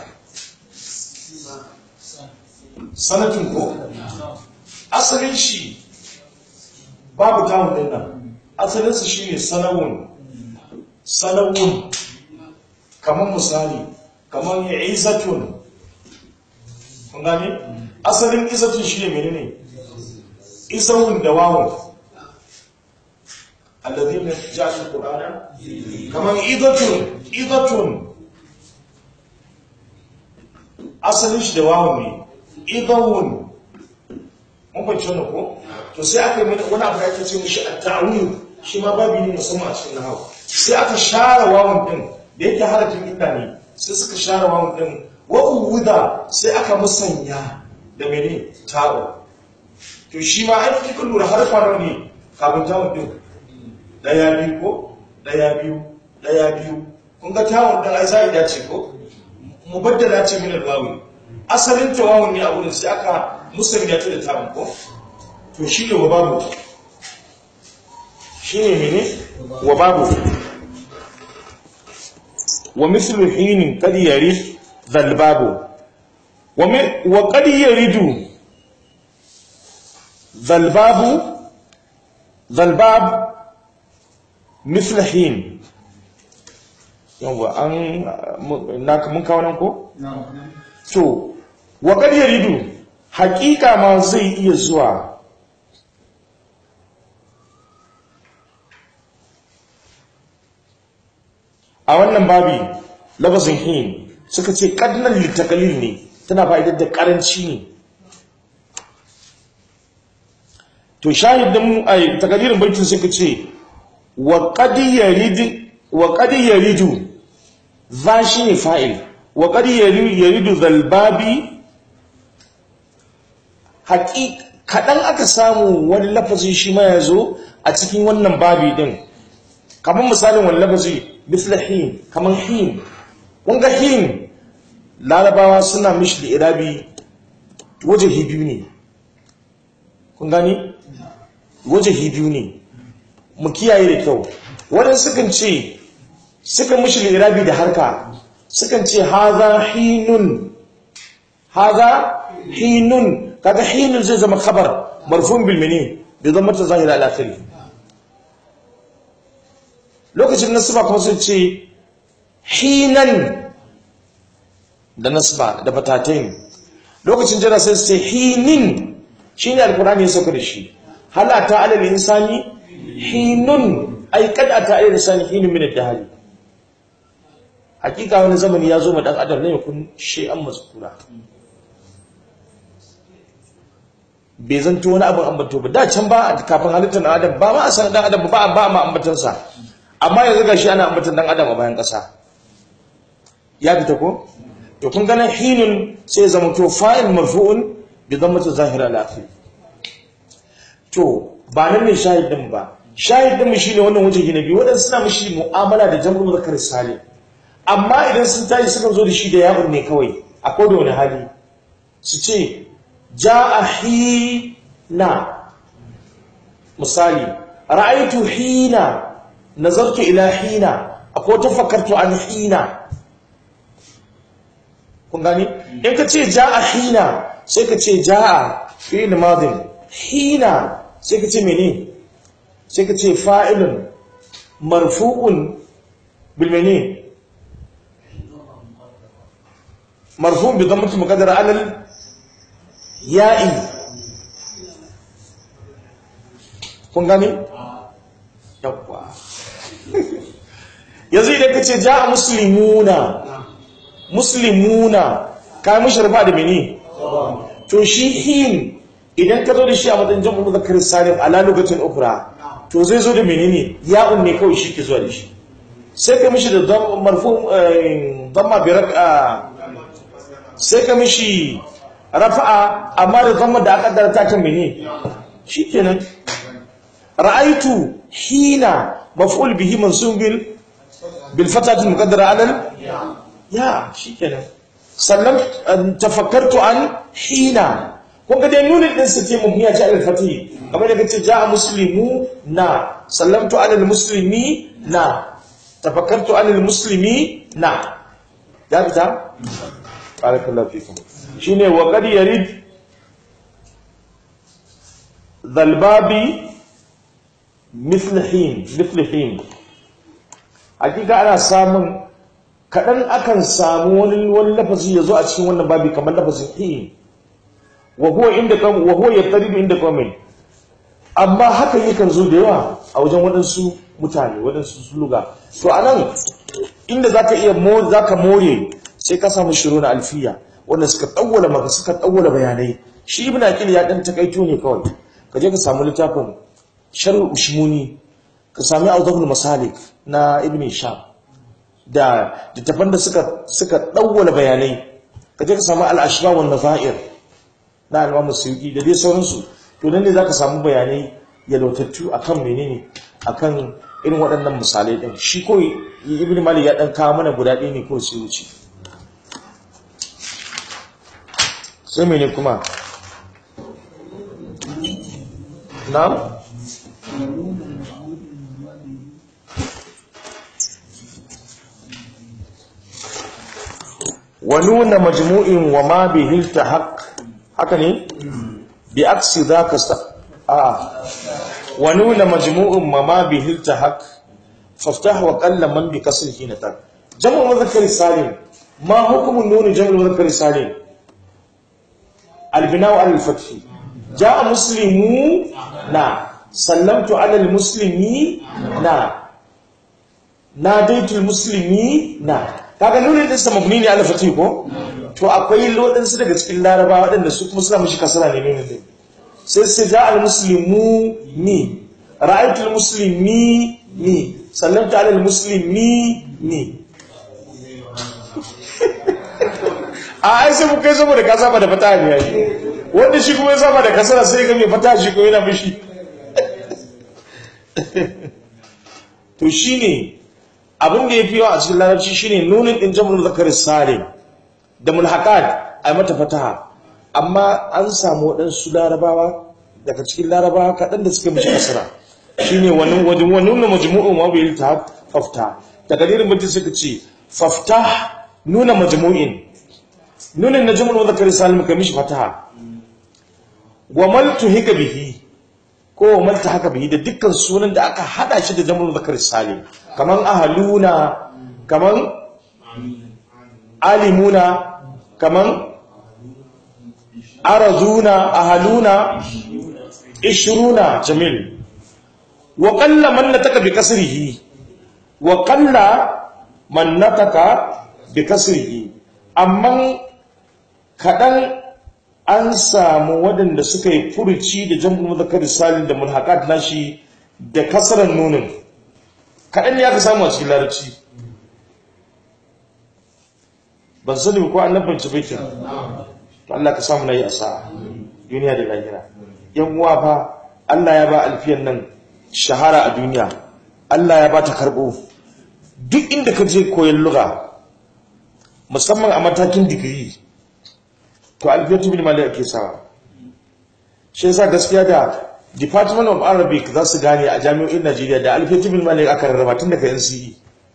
sanatin ko asalin shi babu tamun din nan asalinsa shi ne sanawun sanawun kamar misali kamar izatun kun gane asalin izatun shi ne menene isawun da wawun alladhina ja'alul qur'ana kaman idatun idatun asalin shi da wawun ne idawun mun fahimci wannan ko to sai aka yi mana wani abu da ake ce mishi at-ta'wil shi ma babu ne musamman a cikin nahawu sai aka share wawun din da yake harafin illa ne sai suka share wawun din wa uwuda sai aka musanya da mene ta'u to shi ma ai kika lura harfa nawa ne kafin ta'u din daya biyu ko daya biyu daya biyu kun ga ta'u din ai sai ya ce ko mubaddala ce min al-wawi asalin tawawun ne a wurin sai aka musanya ta da ta'u ko to shi ne wa babu shi ne mene wa babu wa mislu hinin kad yarid zalbabu wa mi- wa kad yaridu zalbabu zalbab mislu hin yawa an na mun kawo nan ko to wa kad yaridu haƙiƙa ma zai iya zuwa a wannan babi labazin hin suka ce kadnan litakalil ne tana fa'idar da karanci ne to shahidin ai takalirin baitin suka ce wa qad yarid wa qad yaridu za shi ne fa'il wa qad yaridu zalbabi haƙiƙ kaɗan aka samu wani lafazin shi ma ya zo a cikin wannan babi ɗin kamar misalin wani lafazi misla hin kamar hin wanga hin larabawa suna mishi da irabi wajahi biyu ne kun gani wajahi biyu ne mu kiyaye da kyau waɗansu sukan ce sukan mishi da irabi da harka sukan ce haza hinun haza hinun kaga hinun zai zama khabar marfun bil mene bai zama ta zahira al akhiri lokacin nasba kuma sun ce hinan da nasba da batatain lokacin jira sai sai hinin shine alqur'ani ya sauka da shi hal ata alal insani hinun ay kad ata alal insani hinun min ad-dahr hakika wani zamani ya zo ma dan adam ne kun shay'an mazkura bai zanto wani abin ambato ba da can ba kafin halittar dan adam ba ma a san dan adam ba ba ma ambatansa amma yanzu gashi ana ambatan dan adam a bayan kasa ya fita ko to kun ganin hinun sai ya zama to fa'il marfu'un bi dhammati zahira al-akhir to ba nan ne shahidin ba shahidin mu shine wannan wajen gina biyu wadansu suna mishi mu'amala da jam'ul zakar salim amma idan sun tashi suka zo da shi da yawon ne kawai a koda wani hali su ce ja'a hina misali ra'aitu hina nazartu ila hina akwai tafakkartu an hina kun gani in ka ce ja'a hina sai ka ce ja'a fi'il madin hina sai ka ce mene sai ka ce fa'ilun marfu'un bil mene marfu'un bi dhammati muqaddara alal ya'i kun gani yawwa yanzu idan ka ce ja a musulmuna musulmuna ka yi musharfa da mini to shi hin idan ka zo da shi a matsayin jam'u da kiristanin ala lokacin ukura to zai zo da menene ya'un ne kawai shi ke zuwa da shi sai ka mishi da marfu damma bi raka sai ka mishi rafa'a amma da damma da aka dara ta kan mene shikenan ra'aitu hina maf'ul bihi mansub bil bil fatati muqaddara ala ya shikenan sallam tafakkartu an hina kun ga dai nunin din su ce mabniya ce alal fatih kamar da kace ja'a muslimu na sallamtu ala al muslimi na tafakkartu ala al muslimi na ya fita barakallahu fikum shine wa qad yarid dhalbabi mithl hin mithl hin hakika ana samun kadan akan samu wani wani lafazi yazo a cikin wannan babi kamar lafazin hin wa huwa inda kam wa huwa yattaridu inda qawmin amma hakan yakan zo da yawa a wajen waɗansu mutane waɗansu suluga to a nan inda za ka iya za ka more sai ka samu shiru na alfiya wanda suka ɗauwala maka suka ɗauwala bayanai shi ibn aqil ya ɗan takaito ne kawai ka je ka samu littafin sharh ushmuni ka sami awdahul masalik na ibn sham da littafan da suka suka ɗauwala bayanai ka je ka samu al-ashba wan nazair na al-imam suyuti da dai sauransu to nan ne zaka samu bayanai yalwatattu akan menene akan irin waɗannan misalai din shi ko ibn malik ya dan kawo mana guda ɗaya ne ko sai wuce sai mene kuma na'am wa nuna majmu'in wa ma bihi iltahaq haka ne bi aksi zaka sa a wa nuna majmu'in ma ma bihi iltahaq faftah wa qalla man bi kasrihi natak jam'u mudhakkar salim ma hukmu nun jam'u mudhakkar salim البناء على الفتح جاء مسلمون نعم سلمت على المسلمين نعم ناديت المسلمين نعم kaga nuni din sa mabni ne ala fatih ko to akwai lodin su daga cikin laraba waɗanda su kuma suna mishi kasara ne nuni din sai sai ja al muslimu ni ra'aytu al muslimi ni sallamtu ala al muslimi ni a ai sai mu kai saboda ka saba da fata ne yayi wanda shi kuma ya saba da kasara sai ga mai fata shi ko yana mishi to shine abin da yafi yawa a cikin larabci shine nunin din jam'ul zakar salim da mulhaqat ai mata fataha amma an samu waɗansu larabawa daga cikin larabawa kaɗan da suka mishi kasara shine wannan wajen wannan majmu'un wa bil ta fafta daga dirin mutum suka ce fafta nuna majmu'in nunin na jumla wadda kare salim ka mishi fataha wa maltu hika bihi ko wa malta haka bihi da dukkan sunan da aka hada shi da jumla wadda kare salim kaman ahaluna kaman alimuna kaman arazuna ahaluna ishruna jamil wa qalla man nataka bi kasrihi wa qalla man nataka bi kasrihi amma kaɗan an samu waɗanda suka yi furuci da jam'ul muzakkar salim da mulhaqat nashi da kasaran nunin kaɗan ne aka samu a cikin larabci ban sani ko an nabance baitin to Allah ka samu nayi asa duniya da lahira yan uwa fa Allah ya ba alfiyan nan shahara a duniya Allah ya ba ta karbo duk inda ka je koyon lugha musamman a matakin digiri to alfiyatu bin malik ake sawa shi yasa gaskiya da department of arabic za su gane a jami'o'in najeriya da alfiyatu bin malik aka rarraba tun daga nce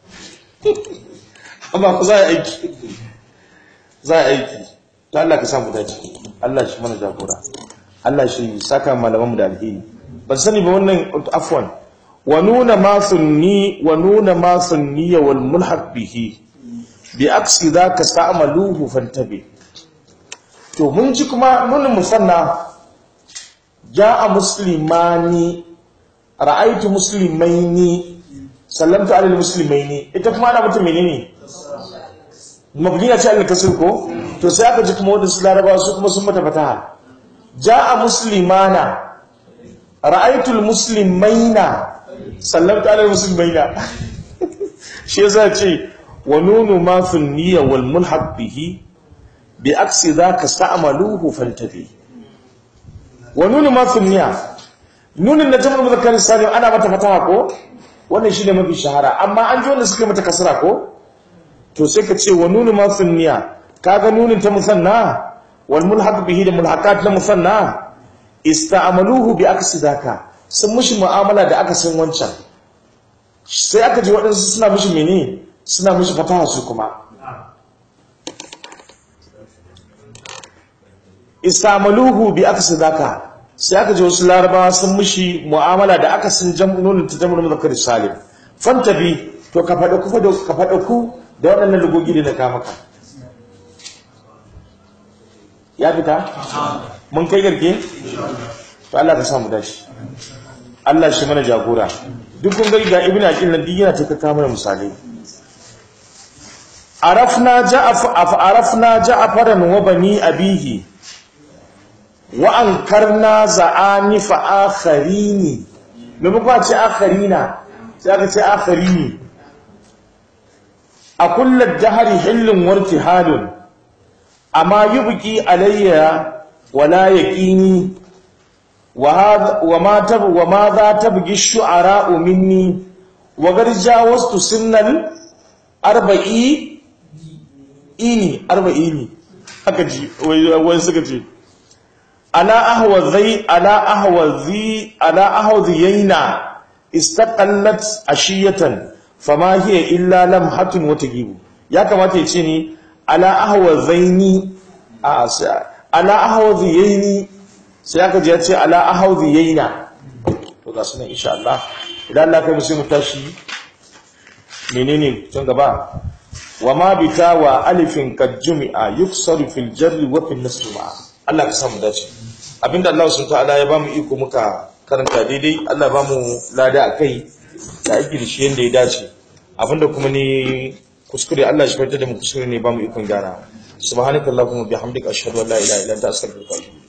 amma ku za a aiki za a aiki to Allah ka samu dace Allah shi mana jagora Allah shi saka malaman mu da alheri ban sani ba wannan afwan wa nuna ma sunni wa nuna ma sunniya wal mulhaq bihi bi aksi zaka sta'maluhu fantabi to mun ji kuma mun musanna ja'a muslimani ra'aytu muslimaini sallamtu ala muslimaini ita kuma ana mutum menene mabniya ce Allah kasir ko to sai aka ji kuma wadansu larabawa su kuma sun mata fataha ja'a muslimana ra'aytu muslimaina sallamtu ala muslimaina shi yasa ce wa nunu ma fi niyya wal mulhaq bihi bi aksi dhaka sta'maluhu fantabi wa nunu ma fi niyya nunin na jama'ul muzakkar salim ana mata fataha ko wannan shine mafi shahara amma an ji wanda suka mata kasra ko to sai ka ce wa nunu ma fi niyya kaga nunin ta musanna wal mulhaq bihi da mulhaqat na musanna ista'maluhu bi aksi dhaka sun mushi mu'amala da aka san wancan sai aka ji waɗansu suna mishi mene suna mishi fataha su kuma istamaluhu bi aksi zaka sai aka ji wasu larabawa sun mishi mu'amala da aka san jam'unin ta jam'unin muzakkar salim fantabi to ka faɗa ku ka faɗa ku da waɗannan lugogi da na ka maka ya fita mun kai garke to Allah ka samu dace Allah shi mana jagora duk kun gari ga ibnu aqil nan duk yana ta kaka mana misalai arafna ja'af arafna ja'faran wa bani abihi wa ankarna za'ani fa akharini me muka ce akharina sai aka ce akharini a kullu dahri hillun wartihalun amma yubqi alayya wala yaqini وهذا وما تب وماذا تبغي الشعراء مني وقد جاوزت سن الأربعي إني أربعيني haka ji wai suka ce ala ahwazi ala ahwazi ala ahwaziyaina istaqallat ashiyatan fama hiya illa lamhatun wa tagibu ya kamata ya ce ni ala ahwazaini a ala ahwaziyaini sai aka ji ya ce ala ahaudi yaina to ga sunan insha Allah idan Allah kai musu mu tashi menene tun gaba wa ma bita wa alifin kad jumi'a yuksaru fil jarri wa fil nasr ma Allah ka samu dace abinda Allah subhanahu ta'ala ya bamu iko muka karanta daidai Allah ba mu lada akai da aiki da shi yanda ya dace abinda kuma ne kuskure Allah shi fitar da mu kuskure ne bamu ikon gyara subhanakallahumma bihamdika ashhadu an la ilaha illa anta astaghfiruka wa atubu